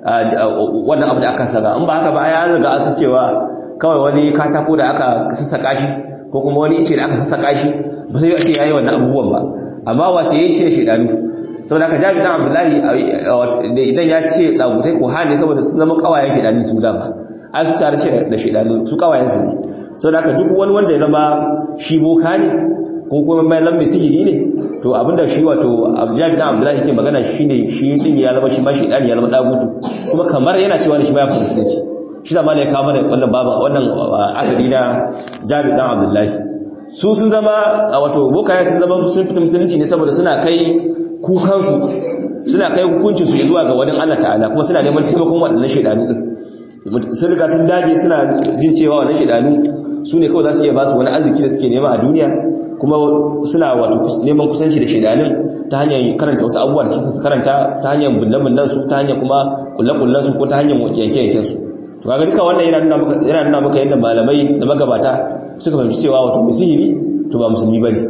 wannan abu da aka saka in ba haka ba ya riga an san cewa kawai wani katako da aka sassaka shi ko kuma wani ice da aka sassaka shi ba sai ya ce yayi wannan abubuwan ba amma wace yayi shi da shedanu saboda haka jabi dan abdullahi idan ya ce tsagutai ko hane saboda sun zama kawayen shedanu su dama an su tare shi da shedanu su kawayen su ne saboda haka duk wani wanda ya zama shi boka ne ko kuma mai lambe sihiri ne to abinda shi wato jabi dan abdullahi yake magana shine shi din ya zama shi ma shedani ya zama dagutu kuma kamar yana cewa ne shi ma ya fuskanci shi zama ne ya kawo mana wannan baba wannan asali na jabi dan abdullahi su sun zama wato bokaye sun zama sun fita musulunci ne saboda suna kai kukansu suna kai hukuncinsu zuwa ga wani Allah ta'ala kuma suna neman taimakon waɗannan shaidanu ɗin sun riga sun dage suna jin cewa wannan shaidanu su ne kawai za su iya ba su wani arziki da suke nema a duniya kuma suna wato neman kusanci da shaidanun ta hanyar karanta wasu abubuwa da su karanta ta hanyar bullan su ta hanyar kuma kullen su ko ta hanyar yanke-yanken su to kaga duka wannan yana nuna maka yana nuna maka yadda malamai da magabata suka fahimci cewa wato mai sihiri to ba musulmi bane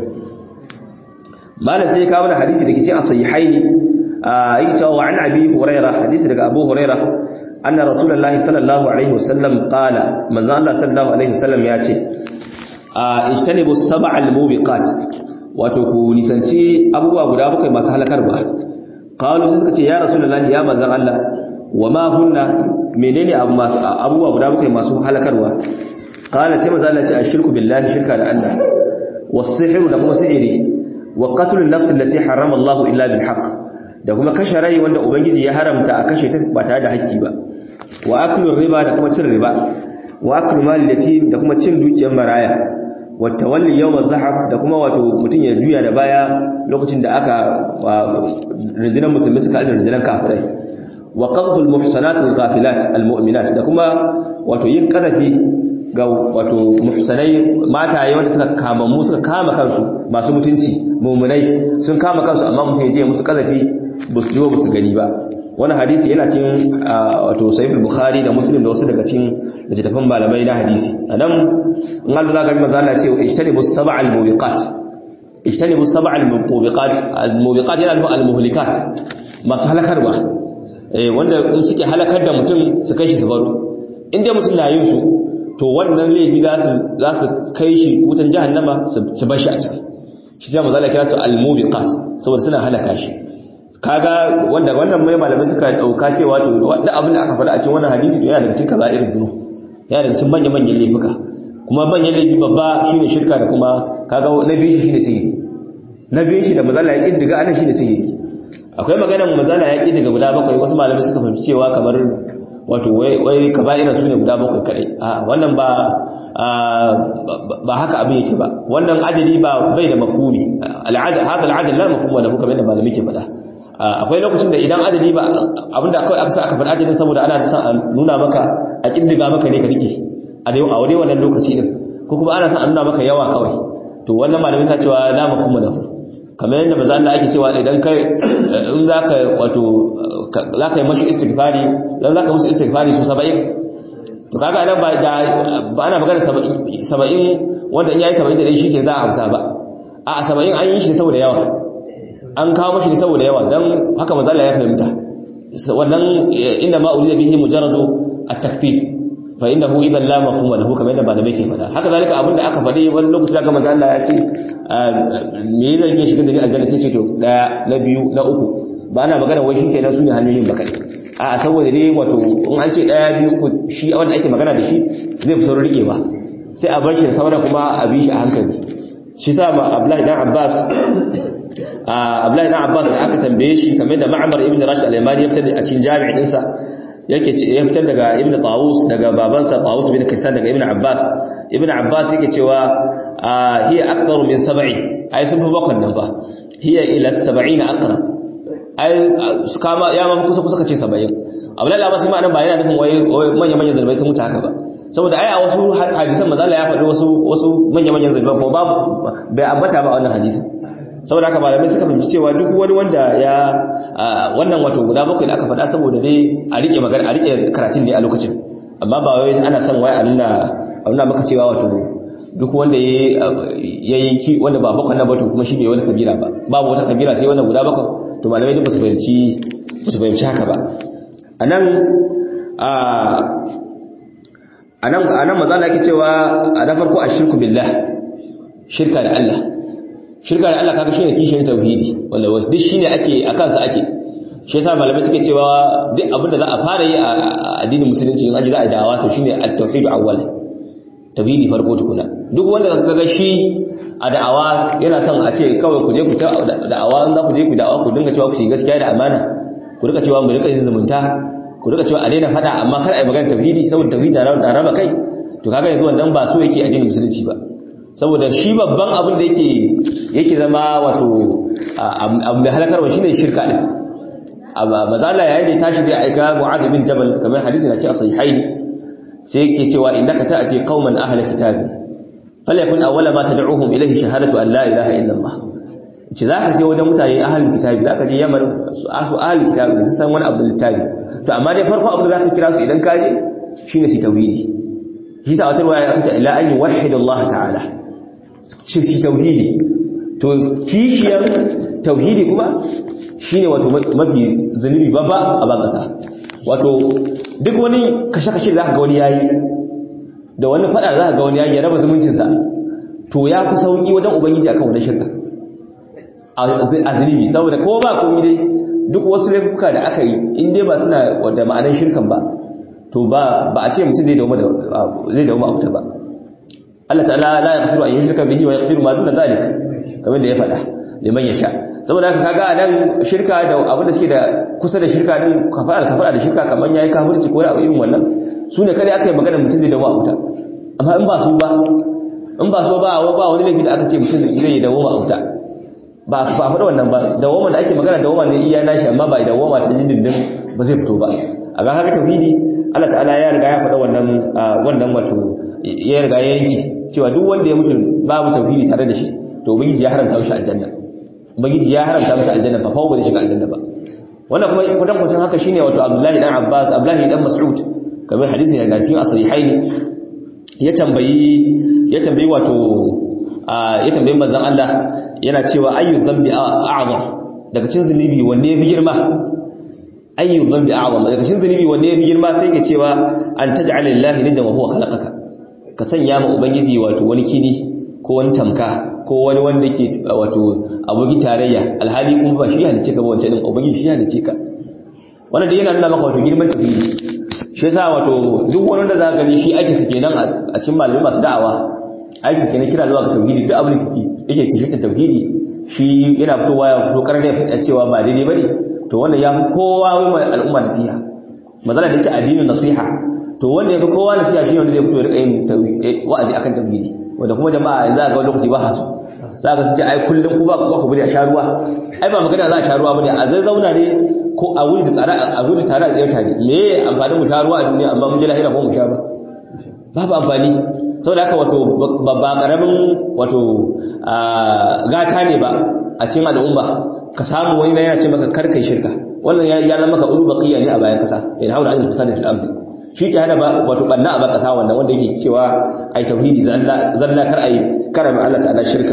malam sai ya kawo mana hadisi da ke cikin sahihaini yake cewa wa an abi hurairah hadisi daga abu hurairah anna rasulullahi sallallahu alaihi wasallam qala manzo Allah sallallahu alaihi wasallam ya ce ijtanibu sab'al mubiqat wato ku nisanci abubuwa guda bakwai masu halakarwa qalu sai suka ce ya rasulullahi ya manzo Allah wa ma hunna menene abu masu abubuwa guda bakwai masu halakarwa qala sai manzo Allah ya ce ashirku billahi shirka da Allah was-sihru da kuma sihiri wa qatlun nafs allati harrama Allah illa bil haqq da kuma kashe rai wanda ubangiji ya haramta a kashe ta ba tare da haƙƙi ba wa aklu riba da kuma cin riba wa aklu mal yatim da kuma cin dukiyar maraya wa tawalli yawm az-zahab da kuma wato mutun ya juya da baya lokacin da aka rundunar musulmi suka alin rundunar kafirai wa qadhful muhsanat al-ghafilat al-mu'minat da kuma wato yin kazafi ga wato muhsanai mataye wanda suka kama mu suka kama kansu masu mutunci mumunai sun kama kansu amma mutum ya je musu kazafi ba su jiwo ba su gani ba wani hadisi yana cikin wato sahih bukhari da muslim da wasu daga cikin littattafan malamai na hadisi anan in Allah za ga manzo Allah ce ijtanibu sab'al mubiqat ijtanibu sab'al mubiqat al-mubiqat yana nufin al-muhlikat masu halakarwa eh wanda in suke halakar da mutum su kai shi su baro in dai mutum na yin su to wannan laifi za su za su kai shi wutan jahannama su bar shi a can shi sai manzo Allah kira su al-mubiqat saboda suna halaka shi kaga wanda wannan mai malamai suka dauka cewa to duk abin da aka faɗa a cikin wannan hadisi yana daga cikin kaba'ir dhunub yana daga cikin manyan manyan laifuka kuma manyan laifi babba shine shirka da kuma kaga na biyu shi shine sihiri na biyu shi da mazala ya kiddiga anan shine sihiri akwai maganar mazala ya kiddiga guda bakwai wasu malamai suka fahimci cewa kamar wato wai wai kaba'ira sune guda bakwai kadai a wannan ba ba haka abin yake ba wannan adadi ba bai da mafhumi al'adad hada al'adad la mafhuma lahu kamar da malamai ke faɗa akwai lokacin da idan adadi ba abinda kawai aka sa aka faɗa adadin saboda ana sa a nuna maka a kindiga maka ne ka rike a dai a wani wannan lokaci din ko kuma ana sa a nuna maka yawa kawai to wannan malamai sa cewa la mafhuma lahu kamar yadda manzo Allah ake cewa idan kai in zaka wato zaka yi mashi istighfari dan zaka musu istighfari su 70 to kaga nan ba da ba ana magana 70 wanda in yayi 70 da dai shike za a amsa ba a 70 an yi shi saboda yawa an kawo mashi saboda yawa dan haka manzo Allah ya fahimta wannan inda ma urida bihi mujarradu at-takfir fa innahu idan la mafhuma lahu kamar yadda malamai ke faɗa haka zalika abinda aka faɗi wani lokaci da manzo Allah ya ce me zan yi shiga da ni aljanna sai ce to daya na biyu na uku ba ana magana wai shikenan su ne hanyoyin baka a saboda dai wato in an ce daya biyu uku shi wanda ake magana da shi zai fi saurin rikewa sai a bar shi da sauran kuma a bi shi a hankali shi sa Abdullahi dan Abbas Abdullahi dan Abbas da aka tambaye shi kamar da Ma'mar ibn Rashid al-Yamani ya fitar a cikin jami'in dinsa yake ya fitar daga Ibn Tawus daga babansa Tawus bin Kaysan daga Ibn Abbas Ibn Abbas yake cewa hiya aktharu min sab'i ai sun fi bakon nan fa hiya ila 70 aqrab ai kama ya ma kusa kusa kace 70 Abdullahi Abbas ma nan ba yana nufin wai manyan manyan zalbai sun mutu haka ba saboda ai a wasu hadisan manzo Allah ya faɗi wasu wasu manyan manyan zalbai ko babu bai ambata ba wannan hadisin saboda haka malamai suka fahimci cewa duk wani wanda ya wannan wato guda bakwai da aka faɗa saboda dai a rike magana a rike karatun ne a lokacin amma ba wai ana son wai a nuna a nuna maka cewa wato duk wanda ya yi ki wanda ba bakwai na ba to kuma shi bai wani kabira ba babu wata kabira sai wannan guda bakwai to malamai duk ba su fahimci ba su fahimci haka ba anan a anan anan maza Allah yake cewa a na farko ashirku billah shirka da Allah shirka da Allah kaga shine kishin tauhidi wanda duk shine ake akan sa ake shi yasa malamai suke cewa duk abinda za a fara yi a addinin musulunci in aji za a dawa to shine at-tauhid awwal tauhidi farko tukuna duk wanda kaga shi a da'awa yana son a ce kawai ku je ku ta da'awa in za ku je ku da'awa ku dinga cewa ku shi gaskiya da amana ku rika cewa mu rika yin zumunta ku rika cewa a daina fada amma kar a yi magana tauhidi saboda tauhidi da raba kai to kaga yanzu wannan ba so yake addinin musulunci ba saboda shi babban abin da yake yake zama wato abu mai halakarwa shine shirka din mazala yayin da tashi zai aika mu'adh bin jabal kamar hadisi na ce a sahihain sai yake cewa innaka ta'ti qauman ahla kitabi falyakun awwala ma tad'uhum ilayhi shahadatu an la ilaha illa allah ce zaka je wajen mutane ahli kitabi zaka je yaman su ahli kitabi su san wani abu littafi to amma dai farko abu da zaka kira su idan ka je shine su tauhidi shi sa wata ruwaya aka ce ila an yuwahhid Allah ta'ala shi shi tauhidi to kishiyar tauhidi kuma shine wato mafi zunubi babba a ban kasa wato duk wani kashe-kashe za ka ga wani yayi da wani fada za ka ga wani yayi ya raba zumuncinsa to ya fi sauki wajen ubangiji akan wani shirka a zunubi saboda ko ba komai dai duk wasu laifuka da aka yi in dai ba suna da ma'anar shirkan ba to ba ba a ce mutum zai dawo da zai dawo abuta ba Allah ta'ala la yaghfiru an yushraka bihi wa yaghfiru ma duna zalik kamar da ya faɗa liman yasha saboda haka kaga nan shirka da abin da suke da kusa da shirka din kafara kafara da shirka kaman yayi kafirci ko da irin wannan su ne kare aka yi magana mutum zai dawo abuta amma in ba su ba in ba so ba ba wani laifi da aka ce mutum zai dawo abuta ba ba faɗa wannan ba dawoma da ake magana dawoma ne iya nashi amma ba dawoma ta dindindin ba zai fito ba a ga haka tauhidi Allah ta'ala ya riga ya faɗa wannan wannan wato ya riga ya yanki cewa duk wanda ya mutu babu tauhidi tare da shi to ubangiji ya haramta mishi aljanna ubangiji ya haramta mishi aljanna ba fa ba zai shiga aljanna ba wannan kuma kudan kwacin haka shine wato Abdullahi dan Abbas Abdullahi dan Mas'ud kamar hadisi daga cikin as-sahihaini ya tambayi ya tambayi wato ya tambayi manzon Allah yana cewa ayyu dhanbi a'zam daga cikin zunubi wanne yafi girma ayyu dhanbi a'zam daga cikin zunubi wanne yafi girma sai ka cewa an taj'ala lillahi nidda wa huwa khalaqaka ka sanya ma ubangiji wato wani kini ko wani tamka ko wani wanda ke wato aboki tarayya alhali kuma ba shi halice ka ba wancan din ubangiji shi halice ka wannan da yana nuna maka wato girman tauhidi shi yasa wato duk wani wanda za ka gani shi ake su kenan a cikin malamai masu da'awa aiki kenan kira zuwa ga tauhidi duk abin da yake kishicin tauhidi shi yana fitowa ya fito karar da ya cewa ba daidai bane to wannan ya fi kowa wai mai al'umma nasiha mazala da ce addinin nasiha to wanda ya fi kowa nasiha shi wanda zai fito ya rika yin wa'azi akan tauhidi wanda kuma jama'a yanzu ga wani lokaci ba hasu za ka ce ai kullum ku ba ku ku bari a sha ruwa ai ba magana za a sha ruwa bane a zai zauna ne ko a wuri da tsara a wuri tare a tsayar tare me amfanin mu sha ruwa a duniya amma mun je lahira ko mu sha ba babu amfani saboda haka wato ba karamin wato gata ne ba a cikin al'umma ka samu wani na yana ce maka karkai shirka wannan ya zama maka ulu baqiya ne a bayan kasa in haula an fasada fil ardi shi ke hana wato banna a bayan kasa wannan wanda yake cewa ai tauhidi zalla zalla kar ai karama Allah ta'ala shirka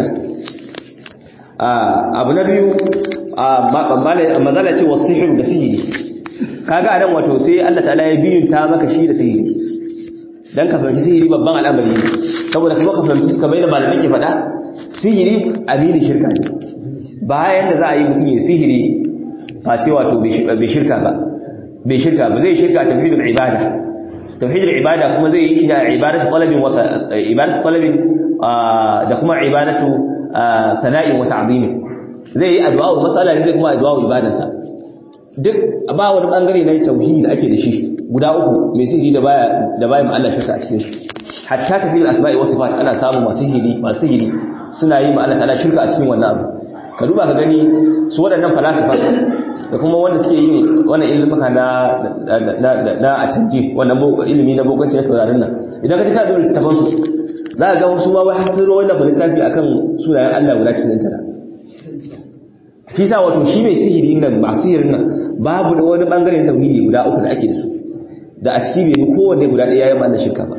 abu na biyu mazala ce wasu sihiru da sihiri kaga anan wato sai Allah ta'ala ya biyunta maka shi da sihiri dan ka fahimci sihiri babban al'amari saboda kuma ka fahimci kamar da malamai ke faɗa sihiri amini shirka ne bayan da za a yi mutum ya sihiri ba ce wato bai shirka ba bai shirka ba zai shirka tauhidul ibada tauhidul ibada kuma zai yi shi da ibadatu talabin wa ibadatu talabin da kuma ibadatu sana'in wa ta'zimin zai yi addu'a masala ne zai kuma addu'a ibadansa duk ba wani bangare na tauhidi da ake da shi guda uku mai sihiri da baya da baya Allah shirka a cikin shi hatta tafi al-asma'i was sifat ana samu masu sihiri masu sihiri suna yi ma Allah ta'ala shirka a cikin wannan abu ka duba ka gani su waɗannan falasifa da kuma wanda suke yin wannan ilimuka na na na atanji wannan ilimi na bokanci na taurarin nan idan ka ji ka da littafin su za ka ga wasu ma wai hasiro wannan littafi akan sunayen Allah guda 99 shi sa wato shi mai sihiri nan ba sihirin nan babu da wani bangare na tauhidi guda uku da ake da su da a ciki bai kowanne guda ɗaya yayin Allah shirka ba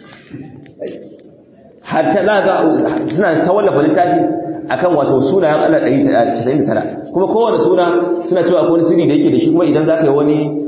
hatta za ga suna ta wallafa littafi akan wato sunayen Allah 199 kuma kowanne suna suna cewa akwai wani sirri da yake da shi kuma idan zaka yi wani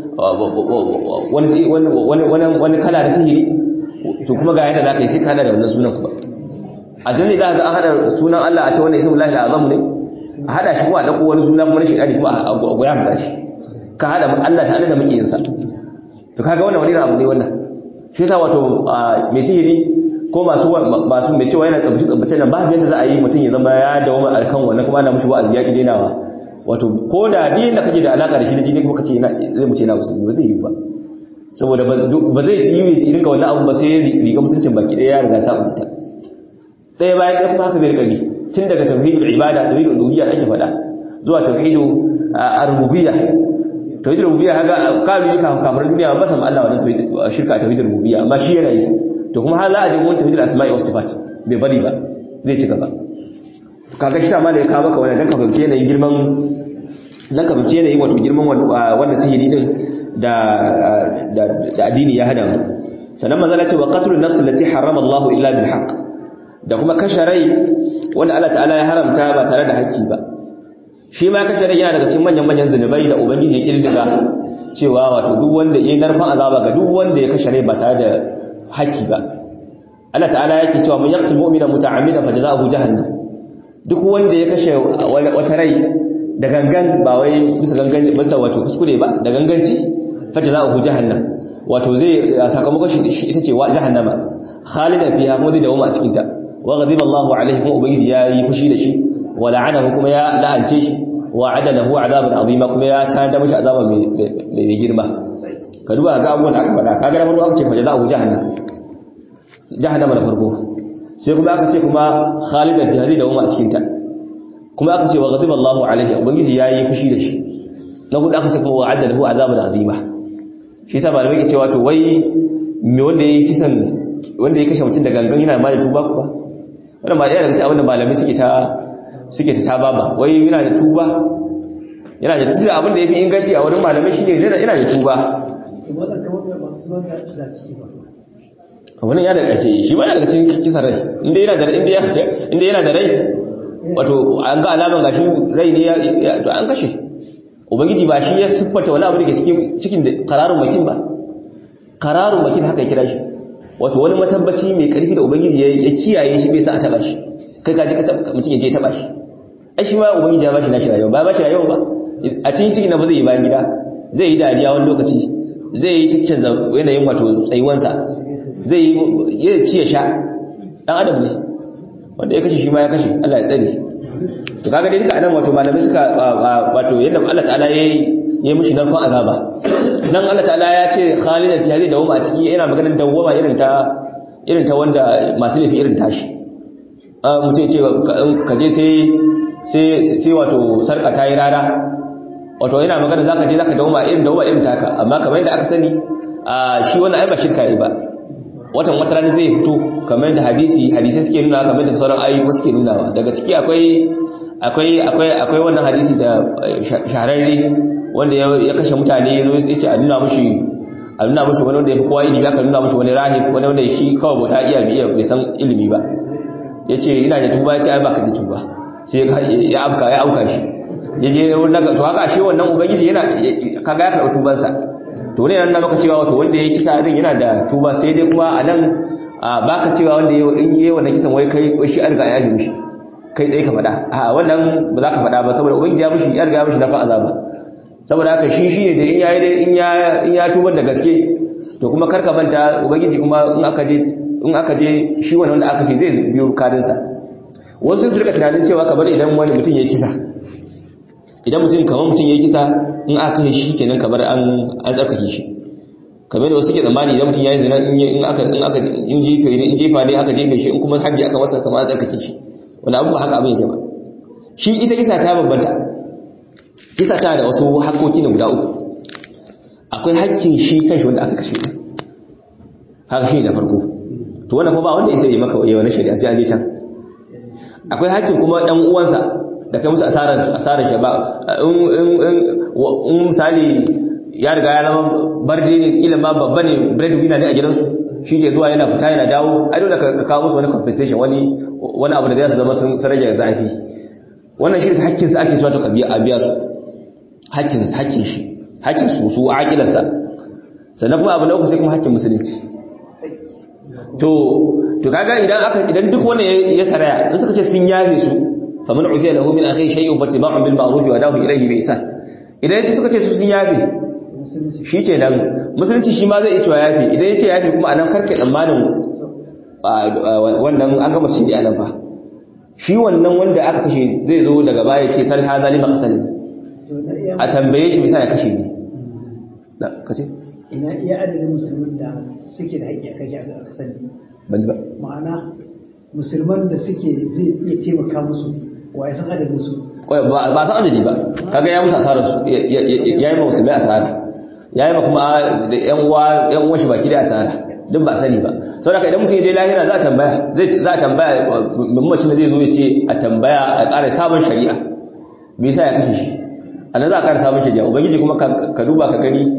wani wani wani kala da sihiri to kuma ga yadda zaka yi sai ka hada da wannan sunan kuma a jini za ga an hada sunan Allah a ce wannan ismullahi al-azam ne a hada shi kuma a dauko wani suna kuma na shekari kuma a goya mata shi ka hada Allah ta'ala da muke yin sa to kaga wannan wani abu ne wannan shi yasa wato mai sihiri ko masu masu mai cewa yana tsabbace tsabbace nan babu yadda za a yi mutum ya zama ya dawo mai alkan wannan kuma ana mushi wa'azi ya ki dainawa wato ko da din da kake da alaka da shi da jini kuma kace yana zai muce yana musulmi ba zai yi ba saboda ba zai yi yi rinka wannan abu ba sai riga musuncin baki ɗaya ya riga sa ta ɗaya bayan ɗaya kuma haka zai rika bi tun daga tauhidul ibada tauhidul uluhiyya ake faɗa zuwa tauhidul ar-rububiyya tauhidul rububiyya kaga kalu yi kafar duniya ba san Allah wannan tauhid shirka tauhidul rububiyya amma shi yana yi to kuma har za a je wannan tauhidul asma'i was sifat bai bari ba zai ci gaba kaga shi ma da ya kawo maka wannan dan ka fahimci yanayin girman dan ka fahimci yanayin wato girman wannan sihiri din da da addini ya hada mu sannan manzo Allah ce wa qatlun nafs allati harrama Allah illa bil haqq da kuma kashe rai wanda Allah ta'ala ya haramta ba tare da haƙƙi ba shi ma kashe rai yana daga cikin manyan manyan zunubai da ubangiji ya kirdiga cewa wato duk wanda ya narfan azaba ga duk wanda ya kashe rai ba tare da haƙƙi ba Allah ta'ala yake cewa man yaqtul mu'mina muta'ammidan fajza'uhu jahannam duk wanda ya kashe wata rai da gangan ba wai bisa gangan bisa wato kuskure ba da ganganci fajza'uhu jahannam wato zai sakamakon shi ita ce wa jahannama khalidan fiha kuma zai dawo a cikin ta wa ghadiba Allahu alaihi kuma ubangiji ya yi fushi da shi wa la'anahu kuma ya la'ance shi wa adalahu azaban azima kuma ya tada mishi azaba mai girma ka duba ga abubuwan da aka faɗa kaga da farko aka ce fajza'uhu jahannam jahannama da farko sai kuma aka ce kuma khalidan fiha zai dawo a cikin ta kuma aka ce wa ghadiba Allahu alaihi ubangiji ya yi fushi da shi na hudu aka ce kuma wa adalahu azaban azima shi sa malamai ke cewa to wai me wanda yayi kisan wanda ya kashe mutum da gangan yana ma da tuba kuwa wannan ba daga cikin abin da malamai suke ta suke ta saba ba wai yana da tuba yana da tuba abin da yafi inganci a wurin malamai shine yana yana da tuba wannan ya daga ce shi ba daga cikin kisan rai inda yana da inda inda yana da rai wato an ga alaman gashi rai ne ya to an kashe ubangiji ba shi ya siffata wani abu da ke cikin cikin da qararun makin ba qararun makin haka ya kira shi wato wani matabbaci mai karfi da ubangiji ya kiyaye shi bai sa a taba shi kai kaji mutum ya je taba shi ai shi ma ubangiji ya bashi nashi rayuwa ba bashi rayuwa ba a cikin cikin na ba zai yi bayan gida zai yi dariya wani lokaci zai yi cikin yanayin wato tsayuwansa zai yi ya ci ya sha dan adam ne wanda ya kashe shi ma ya kashe Allah ya tsare to kaga dai duka anan wato malamai suka wato yadda Allah ta'ala yayi yayi mushi narkon azaba nan Allah ta'ala ya ce khalidan fi hadhihi dawama a ciki yana maganar dawama irin ta irin ta wanda masu laifi irin tashi a mutum ce ka je sai sai sai wato sarka ta yi rara wato yana magana zaka je zaka dawama irin dawama irin taka amma kamar yadda aka sani a shi wannan ai ba shirka ne ba watan wata rana zai fito kamar da hadisi hadisai suke nuna kamar da sauran ayyuka suke nunawa daga ciki akwai akwai akwai akwai wannan hadisi da shahararre wanda ya kashe mutane yazo ya ce a nuna mushi a nuna mushi wani wanda ya fi kowa ilimi aka nuna mushi wani rahib wani wanda shi kawai bauta iya iya bai san ilimi ba yace ina da tuba yace ai baka da tuba sai ya amka ya auka shi yaje wannan to haka shi wannan ubangiji yana kaga ya karɓi tubansa to ne nan maka cewa wato wanda ya kisa din yana da tuba sai dai kuma a nan baka cewa wanda ya yi wannan kisan wai kai shi an riga ya yi mishi kai tsaye ka faɗa a wannan ba za ka faɗa ba saboda ubangiji ya mishi ya riga ya mishi na fa azaba saboda haka shi shi ne da in ya in ya in ya tubar da gaske to kuma karka manta ubangiji kuma in aka je in aka je shi wannan wanda aka ce zai biyo kadin sa wasu su rika tunanin cewa kamar idan wani mutum ya kisa idan mutum kamar mutum ya kisa in aka kashe shi kenan kamar an an tsarkake shi kamar da wasu ke tsammani idan mutum ya yi zina in aka in aka in jefe in jefa ne aka jefe shi in kuma hajji aka masa kamar an tsarkake shi wani abu ba haka abin yake ba shi ita kisa ta babbanta kisa ta da wasu haƙoƙi na guda uku akwai haƙƙin shi kanshi wanda aka kashe haka shi da farko to wannan kuma ba wanda ya sai maka yawa na shari'a sai an je can akwai haƙƙin kuma dan uwansa da kai musu asarar asarar shi ba in misali ya riga ya zama barde ne kila ma babba ne bread winner ne a gidansu shi ke zuwa yana fita yana dawo ai dole ka kawo musu wani compensation wani wani abu da zai zama sun rage zafi wannan shi da hakkin sa ake so ta kabiya a biya su hakkin hakkin shi hakkin su su aqilan sa sannan kuma abu na uku sai kuma hakkin musulunci to to kaga idan aka idan duk wannan ya saraya in suka ce sun yafe su faman ufiya lahu min akhi shay'un fattiba'un bil ma'ruf wa dahu ilayhi bi ihsan idan sai suka ce su sun yafe shi ke nan musulunci shi ma zai iya cewa yafe idan ya ce yafe kuma anan karke tsammanin wannan an gama shi a nan fa shi wannan wanda aka kashe zai zo daga baya ce sal hadha lima qatal a tambaye shi bisa ya kashe ni da kace ina iya adadin musulmin da suke da haƙƙi a kashe a kasani ban ba ma'ana musulman da suke zai iya taimaka musu wa ya san adadin su ba san adadi ba kaga ya musu asarar su ya yi ma musulmai asara ya yi ma kuma da yan uwa yan uwan shi baki da asara duk ba sani ba saboda idan mutum ya je lahira za a tambaya zai za a tambaya mamacin da zai zo ya ce a tambaya a ƙara sabon shari'a me yasa ya kashe shi a nan za a ƙara sabon shari'a ubangiji kuma ka duba ka gani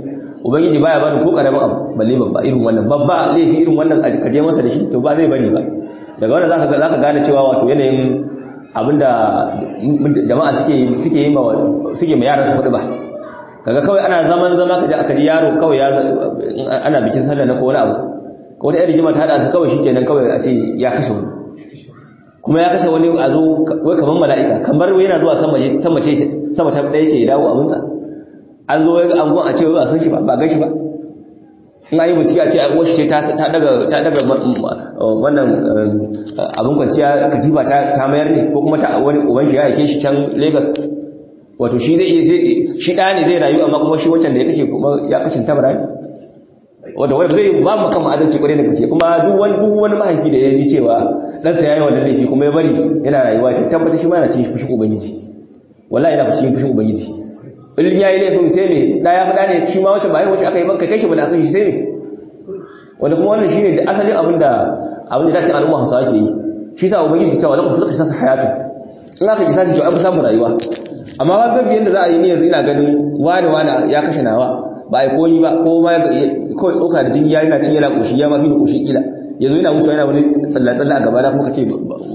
ubangiji baya bani ko karamin abu balle babba irin wannan babba laifi irin wannan ka je masa da shi to ba zai bari ba daga wannan zaka ga zaka gane cewa wato yanayin abinda jama'a suke suke yi ma suke ma yaran su kuɗi ba kaga kawai ana zaman zama kaje aka ji yaro kawai ya ana bikin sallah na ko wani abu ko wata rigima ta hada su kawai shikenan kawai a ce ya kashe wani kuma ya kashe wani a zo wai kamar mala'ika kamar yana zuwa sama ce sama ce sama ta ɗaya ce ya dawo abinsa an zo wai an gon a ce wai ba san shi ba ba gan shi ba in ayi bincike a ce a uwar shi ta ta daga ta daga wannan abin kwanciya katifa ta ta mayar ne ko kuma ta wani uban shi ya aike shi can Lagos wato shi zai shi ɗaya ne zai rayu amma kuma shi wancan da ya kashe kuma ya kashe tabara ne wanda wanda zai ba mu kama adalci kwarai da gaske kuma duk wani duk wani mahaifi da ya ji cewa ɗansa ya yi wannan laifi kuma ya bari yana rayuwa ta tabbata shi ma yana cikin fushin ubangiji wallahi yana cikin fushin ubangiji in ya yi laifin sai me da ya faɗa ne shi ma wacce ba yi wacce aka yi maka kai shi ba da aka shi sai me wanda kuma wannan shine da asalin abin da abin da dace al'umma Hausawa ke yi shi sa ubangiji ke cewa lakum fil qisas hayatun in aka kisa shi to an fi samun rayuwa amma ba gabi yanda za a yi ni yanzu ina ganin wani wani ya kashe nawa ba ai koyi ba ko ma kawai tsoka da jini ya yana cin yana koshi ya ma fi koshi kila yanzu yana mutuwa yana wani tsalle-tsalle a gaba na kuma kace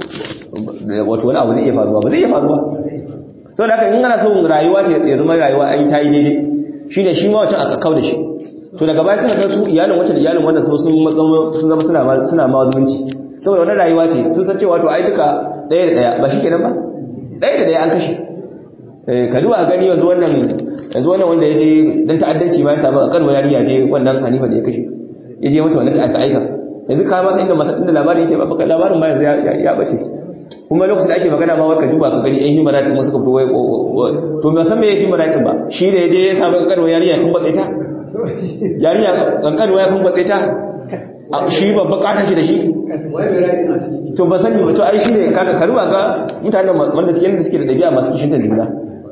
wato wani abu zai iya faruwa ba zai iya faruwa to da haka in ana son rayuwa ta ya zama rayuwa ai ta yi daidai shine shi ma wancan aka kau da shi to daga baya suka ga su iyalin wancan da iyalin wanda sun sun zama suna ma suna ma zumunci saboda wannan rayuwa ce sun san cewa to ai duka ɗaya da ɗaya ba shi kenan ba ɗaya da ɗaya an kashe ka duba gani yanzu wannan yanzu wannan wanda ya je dan ta'addanci ma ya samu a karwa yariya je wannan hanifa da ya kashe ya je mata wannan aka aika yanzu ka masa inda masa inda labarin yake ba baka labarin ma yanzu ya bace kuma lokacin da ake magana ma ka duba ka gani ɗan human rights kuma suka fito wai to ba san me yake human rights ba shi da ya je ya samu karwa yariya kun batse ta yariya kankanwa ya kun batse ta shi babba katon shi da shi to ba sani ba to ai shi ne kaga karuwa ga mutanen wanda suke yanda suke da dabi'a masu kishin juna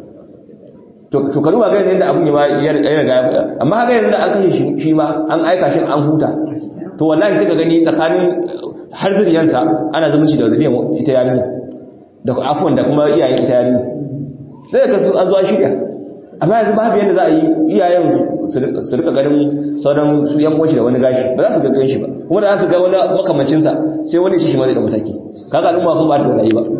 to karuwa ga yadda abun ya riga amma haka yanzu da an kashe shi ma an aika shi an huta to wallahi sai ka gani tsakanin har zuriyansa ana zumunci da zuriyar ita yarinya da afuwan da kuma iyayen ita yarinya sai ka su an zuwa shirya amma yanzu babu yadda za a yi iyayen su rika ganin sauran su yan uwanshi da wani gashi ba za su ga shi ba kuma da za su ga wani makamancinsa sai wani shi shi ma zai da mataki kaga al'umma kuma ba ta rayu ba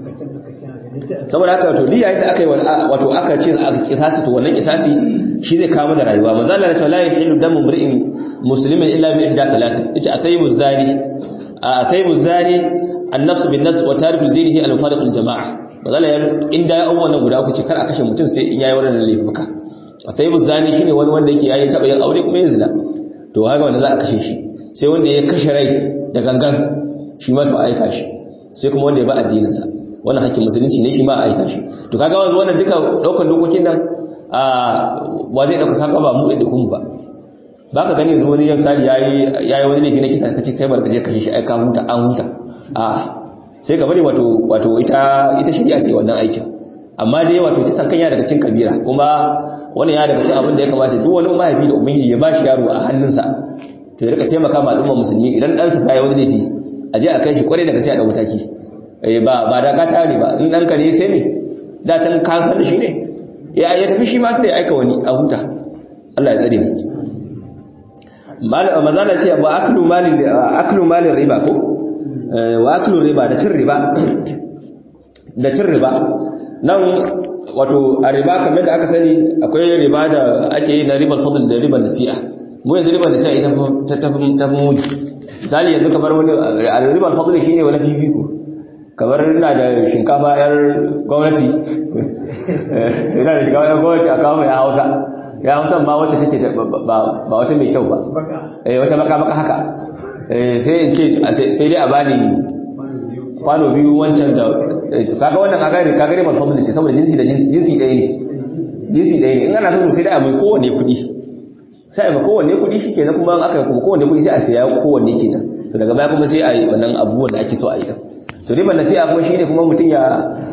saboda haka to diya yadda aka yi wato aka ce aka kisasi to wannan kisasi shi zai kawo da rayuwa manzo Allah ya la yahilu damu mri'in muslimin illa bi ihda thalath yace atayyibu zani atayyibu zani an-nafs bin-nafs wa tariku dinihi al-fariq al-jama'a bazala ya inda ya awwana guda uku ce kar a kashe mutum sai in yayi wannan laifuka atayyibu zani shine wani wanda yake yayi taba yin aure kuma yin zina to haka wanda za a kashe shi sai wanda ya kashe rai da gangan shi ma to aika shi sai kuma wanda ya ba addinin sa wannan hakkin musulunci ne shi ma a aika shi to kaga wannan duka daukan dokokin nan a wa zai dauka kaga ba mu da kun ba baka gani yanzu wani misali yayi yayi wani laifi na kisa kace kai barka je kashe shi ai ka huta an huta a sai ka bari wato wato ita ita shari'a ce wannan aikin amma dai wato kisan kan ya daga cikin kabira kuma wannan ya daga cikin abin da ya kamata duk wani mahaifi da ubangiji ya bashi yaro a hannunsa to ya rika taimaka ma al'umma musulmi idan dan sa ya wani laifi a je a kai shi kwarai daga sai a da mataki eh ba ba da gata ne ba in dan ka ne sai me da can ka san shi ne ya ya tafi shi ma da ya aika wani a huta Allah ya tsare mu mazala ce ba aklu malin aklu malin riba ko wa aklu riba da cin riba da cin riba nan wato a riba kamar da aka sani akwai riba da ake yi na ribar fadl da ribar nasi'a mu yanzu ribar nasi'a ita ta tafi ta muni misali yanzu kamar wani ribar fadl shine wani fifiko kamar ina da shinkafa yar gwamnati ina da shinkafa yar gwamnati a kawo ya hausa ya hausa ma wacce take ba wata mai kyau ba eh wata baka baka haka sai in ce sai dai a bani kwano biyu wancan da kaga wannan kaga ne kaga ne malfamu ce saboda jinsi da jinsi jinsi ɗaya ne jinsi ɗaya ne in ana so sai dai a mai kowanne kuɗi sai a mai kowanne kuɗi shi kenan kuma aka kuma kowanne kuɗi sai a saya kowanne kenan to daga baya kuma sai a yi wannan abubuwan da ake so a yi to riban nasiha kuma shine kuma mutum ya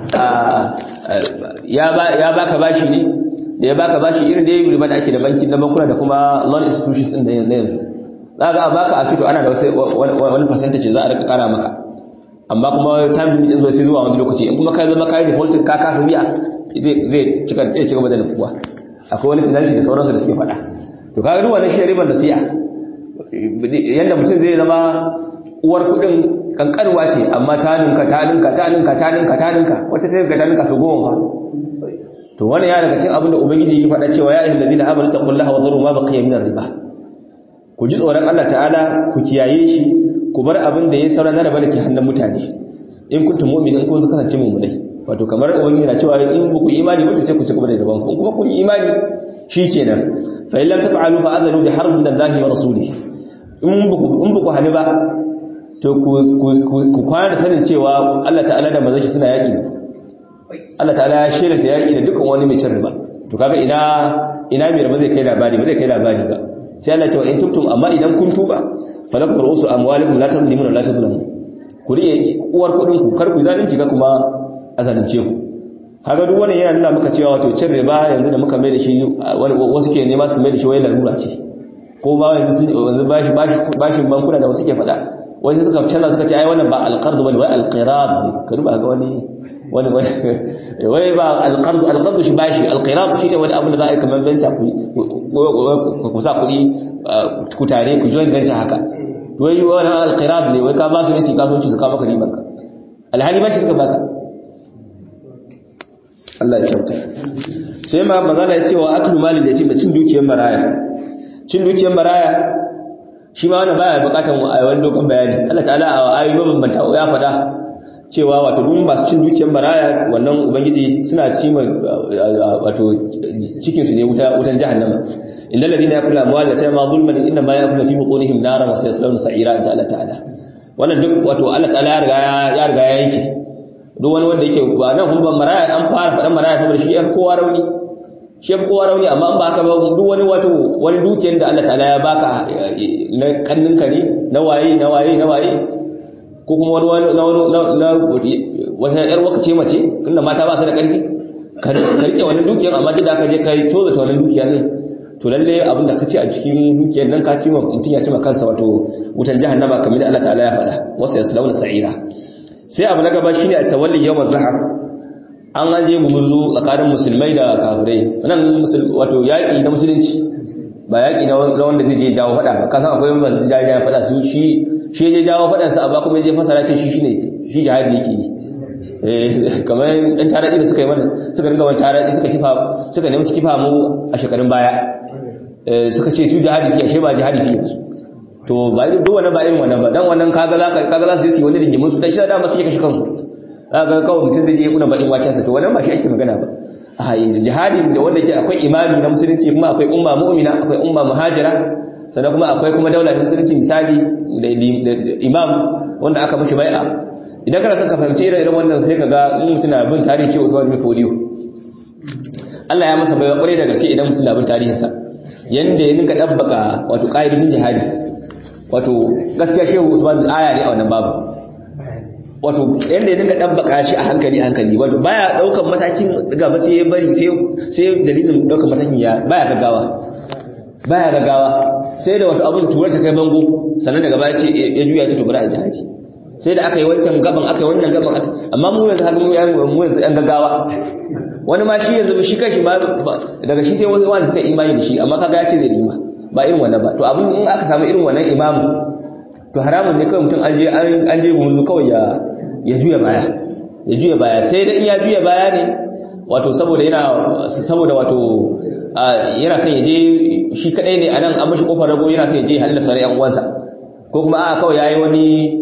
ya baka bashi ne da ya baka bashi irin da yayi riba da ake da banki na bankuna da kuma loan institutions din da yanzu za ga a baka a fito ana da wani percentage za a rika kara maka amma kuma time limit din zo sai zuwa wani lokaci in kuma kai zama kai defaulting ka kasa biya zai zai cika zai cika da nufuwa akwai wani penalty da sauransu da suke faɗa to kaga duk wannan shi riban nasi'a yanda mutum zai zama uwar kudin kankarwa ce amma ta ninka ta ninka ta ninka ta ninka ta ninka wata sai ga ta ninka su goma fa to wannan ya daga cikin abin da ubangiji ya faɗa cewa ya ayyuhal ladina amanu taqullaha wa dharu ma baqiya min riba ku ji tsoron Allah ta'ala ku kiyaye shi ku bar abin da ya saura na riba da ke hannun mutane in kuntum mu'minin kun kasance mu'minai wato kamar ubangiji na cewa in ba ku imani ba to sai ku ci gaba da riban ku kuma kun imani shikenan fa in lam taf'alu fa adhanu bi harbin min Allah wa rasulihi in ba ku in ba ku hani ba to ku kwana da sanin cewa Allah ta'ala da manzon shi suna yaki da Allah ta'ala ya shirya ta yaki da dukkan wani mai cin riba to kaga ina ina mai riba zai kai labari ba zai kai labari ba sai Allah ce wa in tubtum amma idan kun tuba falakum ru'usu amwalikum la tadlimuna la tadlamun ku riye uwar kudin ku kar ku zalunci ga kuma azalunce ku kaga duk wannan yana nuna maka cewa wato cin riba yanzu da muka mai da shi wasu ke nema su mai da shi wai larura ce ko ba yanzu yanzu bashi bashi bankuna da wasu ke faɗa wai suka canza suka ce ai wannan ba alqard bane wai alqirab ne ka duba ga wani wani wai ba alqard alqard shi bashi alqirab shi ne wani abu da za a yi kamar venture ku ku sa kuɗi ku tare ku join venture haka wai wani alqirab ne wai ka ba su ne su kasuwanci su ka maka riban ka alhali bashi suka baka Allah ya kyauta sai ma magana ya ce wa aklu malin da ya ce da cin dukiyar maraya cin dukiyar maraya shi ma wannan baya bukatan wani dogon bayani Allah ta'ala a ayoyi mabambanta ya faɗa cewa wato duk masu cin dukiyar maraya wannan ubangiji suna ci wato cikin su ne wuta wutan jahannama innal ladina yakulu amwal yatama zulman inna ma yakulu fi butunihim naran wa sayaslawna sa'ira inta Allah ta'ala wannan duk wato Allah ta'ala ya riga ya riga ya yanke duk wani wanda yake ba nan kuma maraya an fara faɗan maraya saboda shi yan kowa rauni shi yan kowa rauni amma in ba ka ba duk wani wato wani dukiyar da Allah ta'ala ya baka na kanninka ne na waye na waye na waye ko kuma wani na na wata yar waka ce mace tunda mata ba su da ƙarfi ka rike wannan dukiyar amma duk da ka je kai toza ta wannan dukiyar ne to lalle abin da ka ce a cikin dukiyar nan ka ci ma mutum ya ci ma kansa wato wutan jahannama kamar da Allah ta'ala ya faɗa wasu yaslawna sa'ira sai abu na gaba shine at-tawalli yawm az-zahar an an je gumurzu tsakanin musulmai da kafirai nan wato yaƙi na musulunci ba yaƙi na wanda zai je jawo faɗa ba kasan akwai wanda zai jawo faɗa su shi shi je jawo faɗan sa amma kuma je fasara ce shi shine shi jihadi yake yi eh kamar ɗan taraɗi da suka yi mana suka ringa wani taraɗi suka kifa suka nemi su kifa mu a shekarun baya suka ce su jihadi su ashe ba jihadi su yanzu to ba duk wannan ba irin wannan ba dan wannan kaga za kaga za su yi wani rigimin su dan shi da ma suke kashe kansu kaga kawai mutum zai je kuna bakin waken sa to wannan ba shi ake magana ba a yanzu jihadi da wanda ke akwai imami na musulunci kuma akwai umma mu'mina akwai umma muhajira sannan kuma akwai kuma daula ta musulunci misali da imam wanda aka mashi bai'a idan kana son ka fahimci irin irin wannan sai kaga in mutum na bin tarihi ce Usman bin Fodiyo Allah ya masa baiwa kwarai da gaske idan mutum na bin tarihinsa yanda ya ninka dabbaka wato ƙa'idojin jihadi wato gaskiya shehu usman aya ne a wannan babu wato yanda ya dinga dabbaka shi a hankali hankali wato baya daukan matakin gaba sai ya bari sai sai dalilin daukan matakin ya baya gaggawa baya gaggawa sai da wato abun turar ta kai bango sannan daga baya ce ya juya ce to bari a jihadi sai da aka yi wancan gaban aka yi wannan gaban amma mu yanzu har mu yan mu yanzu yan gaggawa wani ma shi yanzu shi kashi ma daga shi sai wanda suka imani da shi amma kaga ya ce zai nima ba irin wannan ba to abin in aka samu irin wannan imamu to haramun ne kawai mutum an je an je gumulu kawai ya ya juya baya ya juya baya sai da in ya juya baya ne wato saboda yana saboda wato yana son ya je shi kadai ne anan an mashi kofar rago yana son ya je halin sauran yan uwansa ko kuma a kawai yayi wani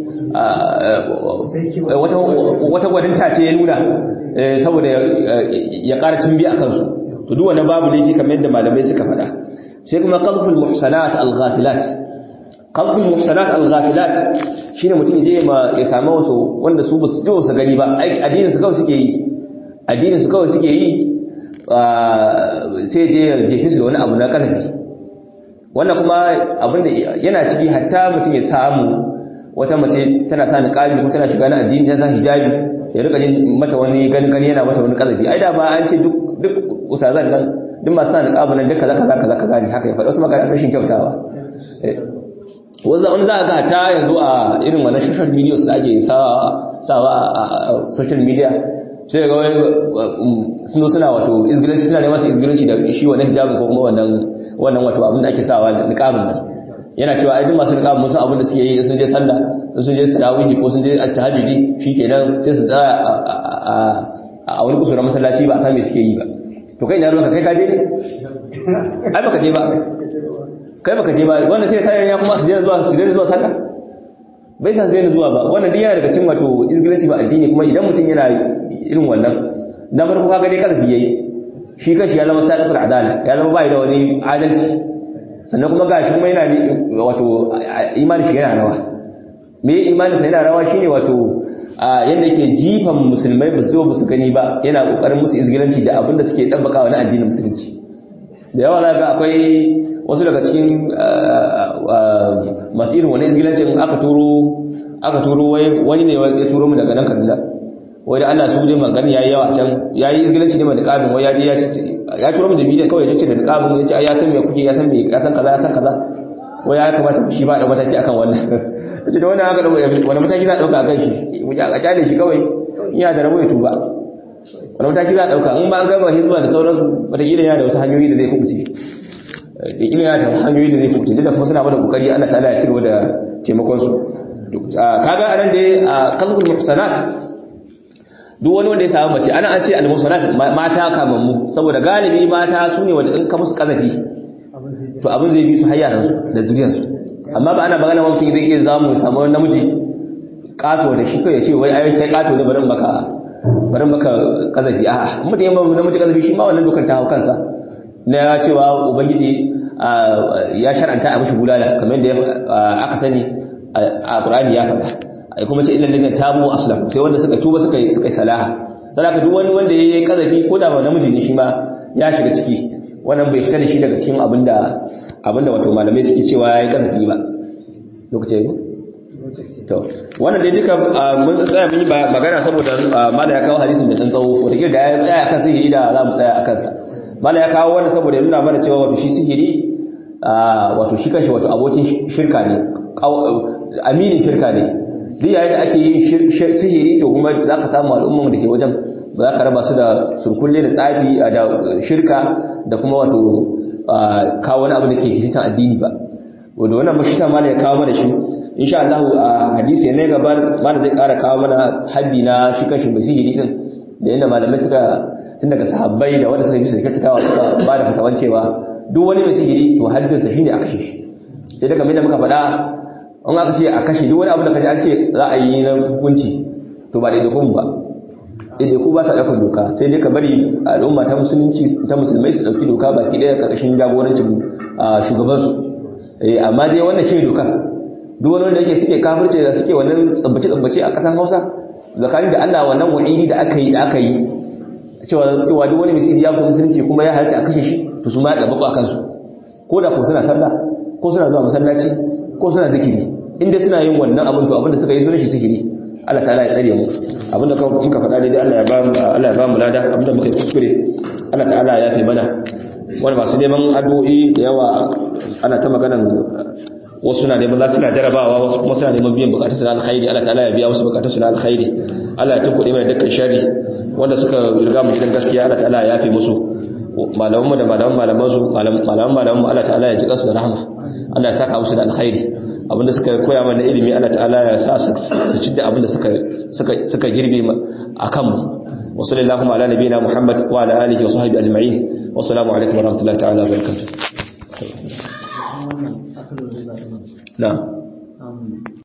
wata wata gwaninta ce ya nuna saboda ya ƙara tumbi a kansu to duk wannan babu laifi kamar yadda malamai suka faɗa sai kuma qadful muhsanat al-ghafilat qadful muhsanat al-ghafilat shine mutum je ma ya samu wasu wanda su ba su ji su gani ba addinin su kawai suke yi addinin su kawai suke yi sai je ya jefe su da wani abu na kasafi wannan kuma abin da yana ciki hatta mutum ya samu wata mace tana sa niqabi ko tana shiga na addini ta sa hijabi ya rika jin mata wani gani gani yana mata wani kasafi ai da ba an ce duk duk usazan nan duk masu sa niqabi nan duk kaza kaza kaza kaza ne haka ya faɗa wasu magana rashin kyautawa wanda wani za ga ta yanzu a irin wannan social media da ake sawa a social media sai ga wani sun zo suna wato izgilanci suna neman su izgilanci da shi wannan hijabin ko kuma wannan wannan wato abin da ake sawa da niqabin nan yana cewa ai duk masu niqabin musu abin da suke yi sun je sallah sun je tarawih ko sun je tahajjudi shikenan sai su tsaya a wani kusura masallaci ba a san me suke yi ba to kai na ruwanka kai ka je ne ai baka je ba kai baka je ba wannan sai sai ya kuma su je zuwa su je zuwa sallah bai san zai zuwa ba wannan duk yana daga cikin wato izgilanci ba addini kuma idan mutum yana irin wannan na farko kaga dai kaza yayi shi kanshi ya zama sadiqul adala ya zama bai da wani adalci sannan kuma gashi kuma yana wato imani shi yana rawa me imani sai yana rawa shine wato yanda yake jifan musulmai ba su ba su gani ba yana kokarin musu izgilanci da abinda suke dabbakawa na addinin musulunci da yawa ga akwai wasu daga cikin masu irin wani izgilancin aka turo aka turo wani ne ya turo mu daga nan kaduna wai da Allah su dai magana yayi yawa can yayi izgilanci ne mai niqabin wai ya je ya ce ya turo mu da bidiyon kawai ya ce da niqabin ya ce ya san me kuke ya san me ya san kaza ya san kaza wai ya kamata shi ba da mataki akan wannan yace da wannan haka da wani mataki za a dauka akan shi mu ja a kyale shi kawai ina da rabo ya tuba wani mataki za a dauka in ba an gama hizba da sauransu wataƙila yana da wasu hanyoyi da zai kubuce da ila yana da hanyoyi da zai kubuce da kuma suna bada kokari Allah ta'ala ya cigaba da taimakon su kaga anan dai a kalbul muhsanat duk wani wanda ya samu mace ana an ce al muhsanat mata kamammu saboda galibi mata su ne wanda in ka musu kazafi to abin zai bi su har yaran su da zuriyar su amma ba ana magana mutum zai iya zamu samu namiji kato da shi kai ya ce wai ai kai kato ne barin baka barin baka kazafi a'a mutum ya namiji kazafi shi ma wannan dokar ta hau kansa na cewa ubangiji ya shar'anta a mashi bulala kamar da aka sani a Qur'ani ya faɗa ai kuma ce illal ladina tabu aslam sai wanda suka tuba suka suka salaha saboda duk wani wanda yayi kazafi ko da ba namiji ne shi ma ya shiga ciki wannan bai fita da shi daga cikin abinda abinda wato malamai suke cewa yayi kazafi ba lokacin to wannan dai duka mun tsaya mun yi magana saboda mala ya kawo hadisin da dan tsawo wata da ya tsaya akan sihiri da za mu tsaya akan sa mala ya kawo wannan saboda nuna mana cewa wato shi sihiri wato shi kanshi wato abokin shirka ne aminin shirka ne duk yayin da ake yin sihiri to kuma za ka samu al'umman da ke wajen ba za ka raba su da surkulle da tsafi da shirka da kuma wato kawo wani abu da ke hitan addini ba wanda wannan mashi sa mala ya kawo mana shi insha Allah a hadisi ne gaba mala zai kara kawo mana haddi na shi kanshi mai sihiri din da yadda malamai suka tun daga sahabbai da wanda suka bi su kyautatawa suka ba da fatawan cewa duk wani mai sihiri to haddinsa shine a kashe shi sai daga mai da muka faɗa an aka ce a kashe duk wani abu da kaji an ce za a yi na hukunci to ba ɗaiɗaikun ba ɗaiɗaiku ba sa ɗaukar doka sai dai ka bari al'umma ta musulunci ta musulmai su ɗauki doka baki ɗaya ƙarƙashin jagorancin shugabansu amma dai wannan shi doka duk wani wanda yake suke kafirce da suke wannan tsabbace-tsabbace a ƙasar hausa tsakanin da allah wannan wa'idi da aka yi da aka yi cewa cewa duk wani misiri ya fita musulunci kuma ya halatta a kashe shi to su ma ya ɗabaƙo a kansu ko da ko suna sallah ko suna zuwa masallaci ko suna zikiri inda suna yin wannan abin to abin da suka yi sunan shi zikiri Allah ta'ala ya tsare mu abin da muka faɗa daidai Allah ya ba mu Allah ya ba mu lada abin da muka yi kuskure Allah ta'ala ya fi mana wani masu neman addu'o'i da yawa ana ta maganan wasu na neman za su na jarabawa wasu kuma suna neman biyan bukatun su na alkhairi Allah ta'ala ya biya wasu bukatun su na alkhairi Allah ya tunkuɗe mana dukkan shari wanda suka riga mu gidan gaskiya Allah ta'ala ya yafe musu malaman mu da malaman malaman su malaman malaman mu Allah ta'ala ya ji kansu da rahama Allah ya saka musu da alkhairi abinda suka koya mana ilimi Allah ta'ala ya sa su ci da abinda suka suka suka girbe akan mu wa sallallahu ala nabiyina muhammad wa ala alihi wa sahbihi ajma'in wa assalamu alaikum wa rahmatullahi ta'ala wa barakatuh na'am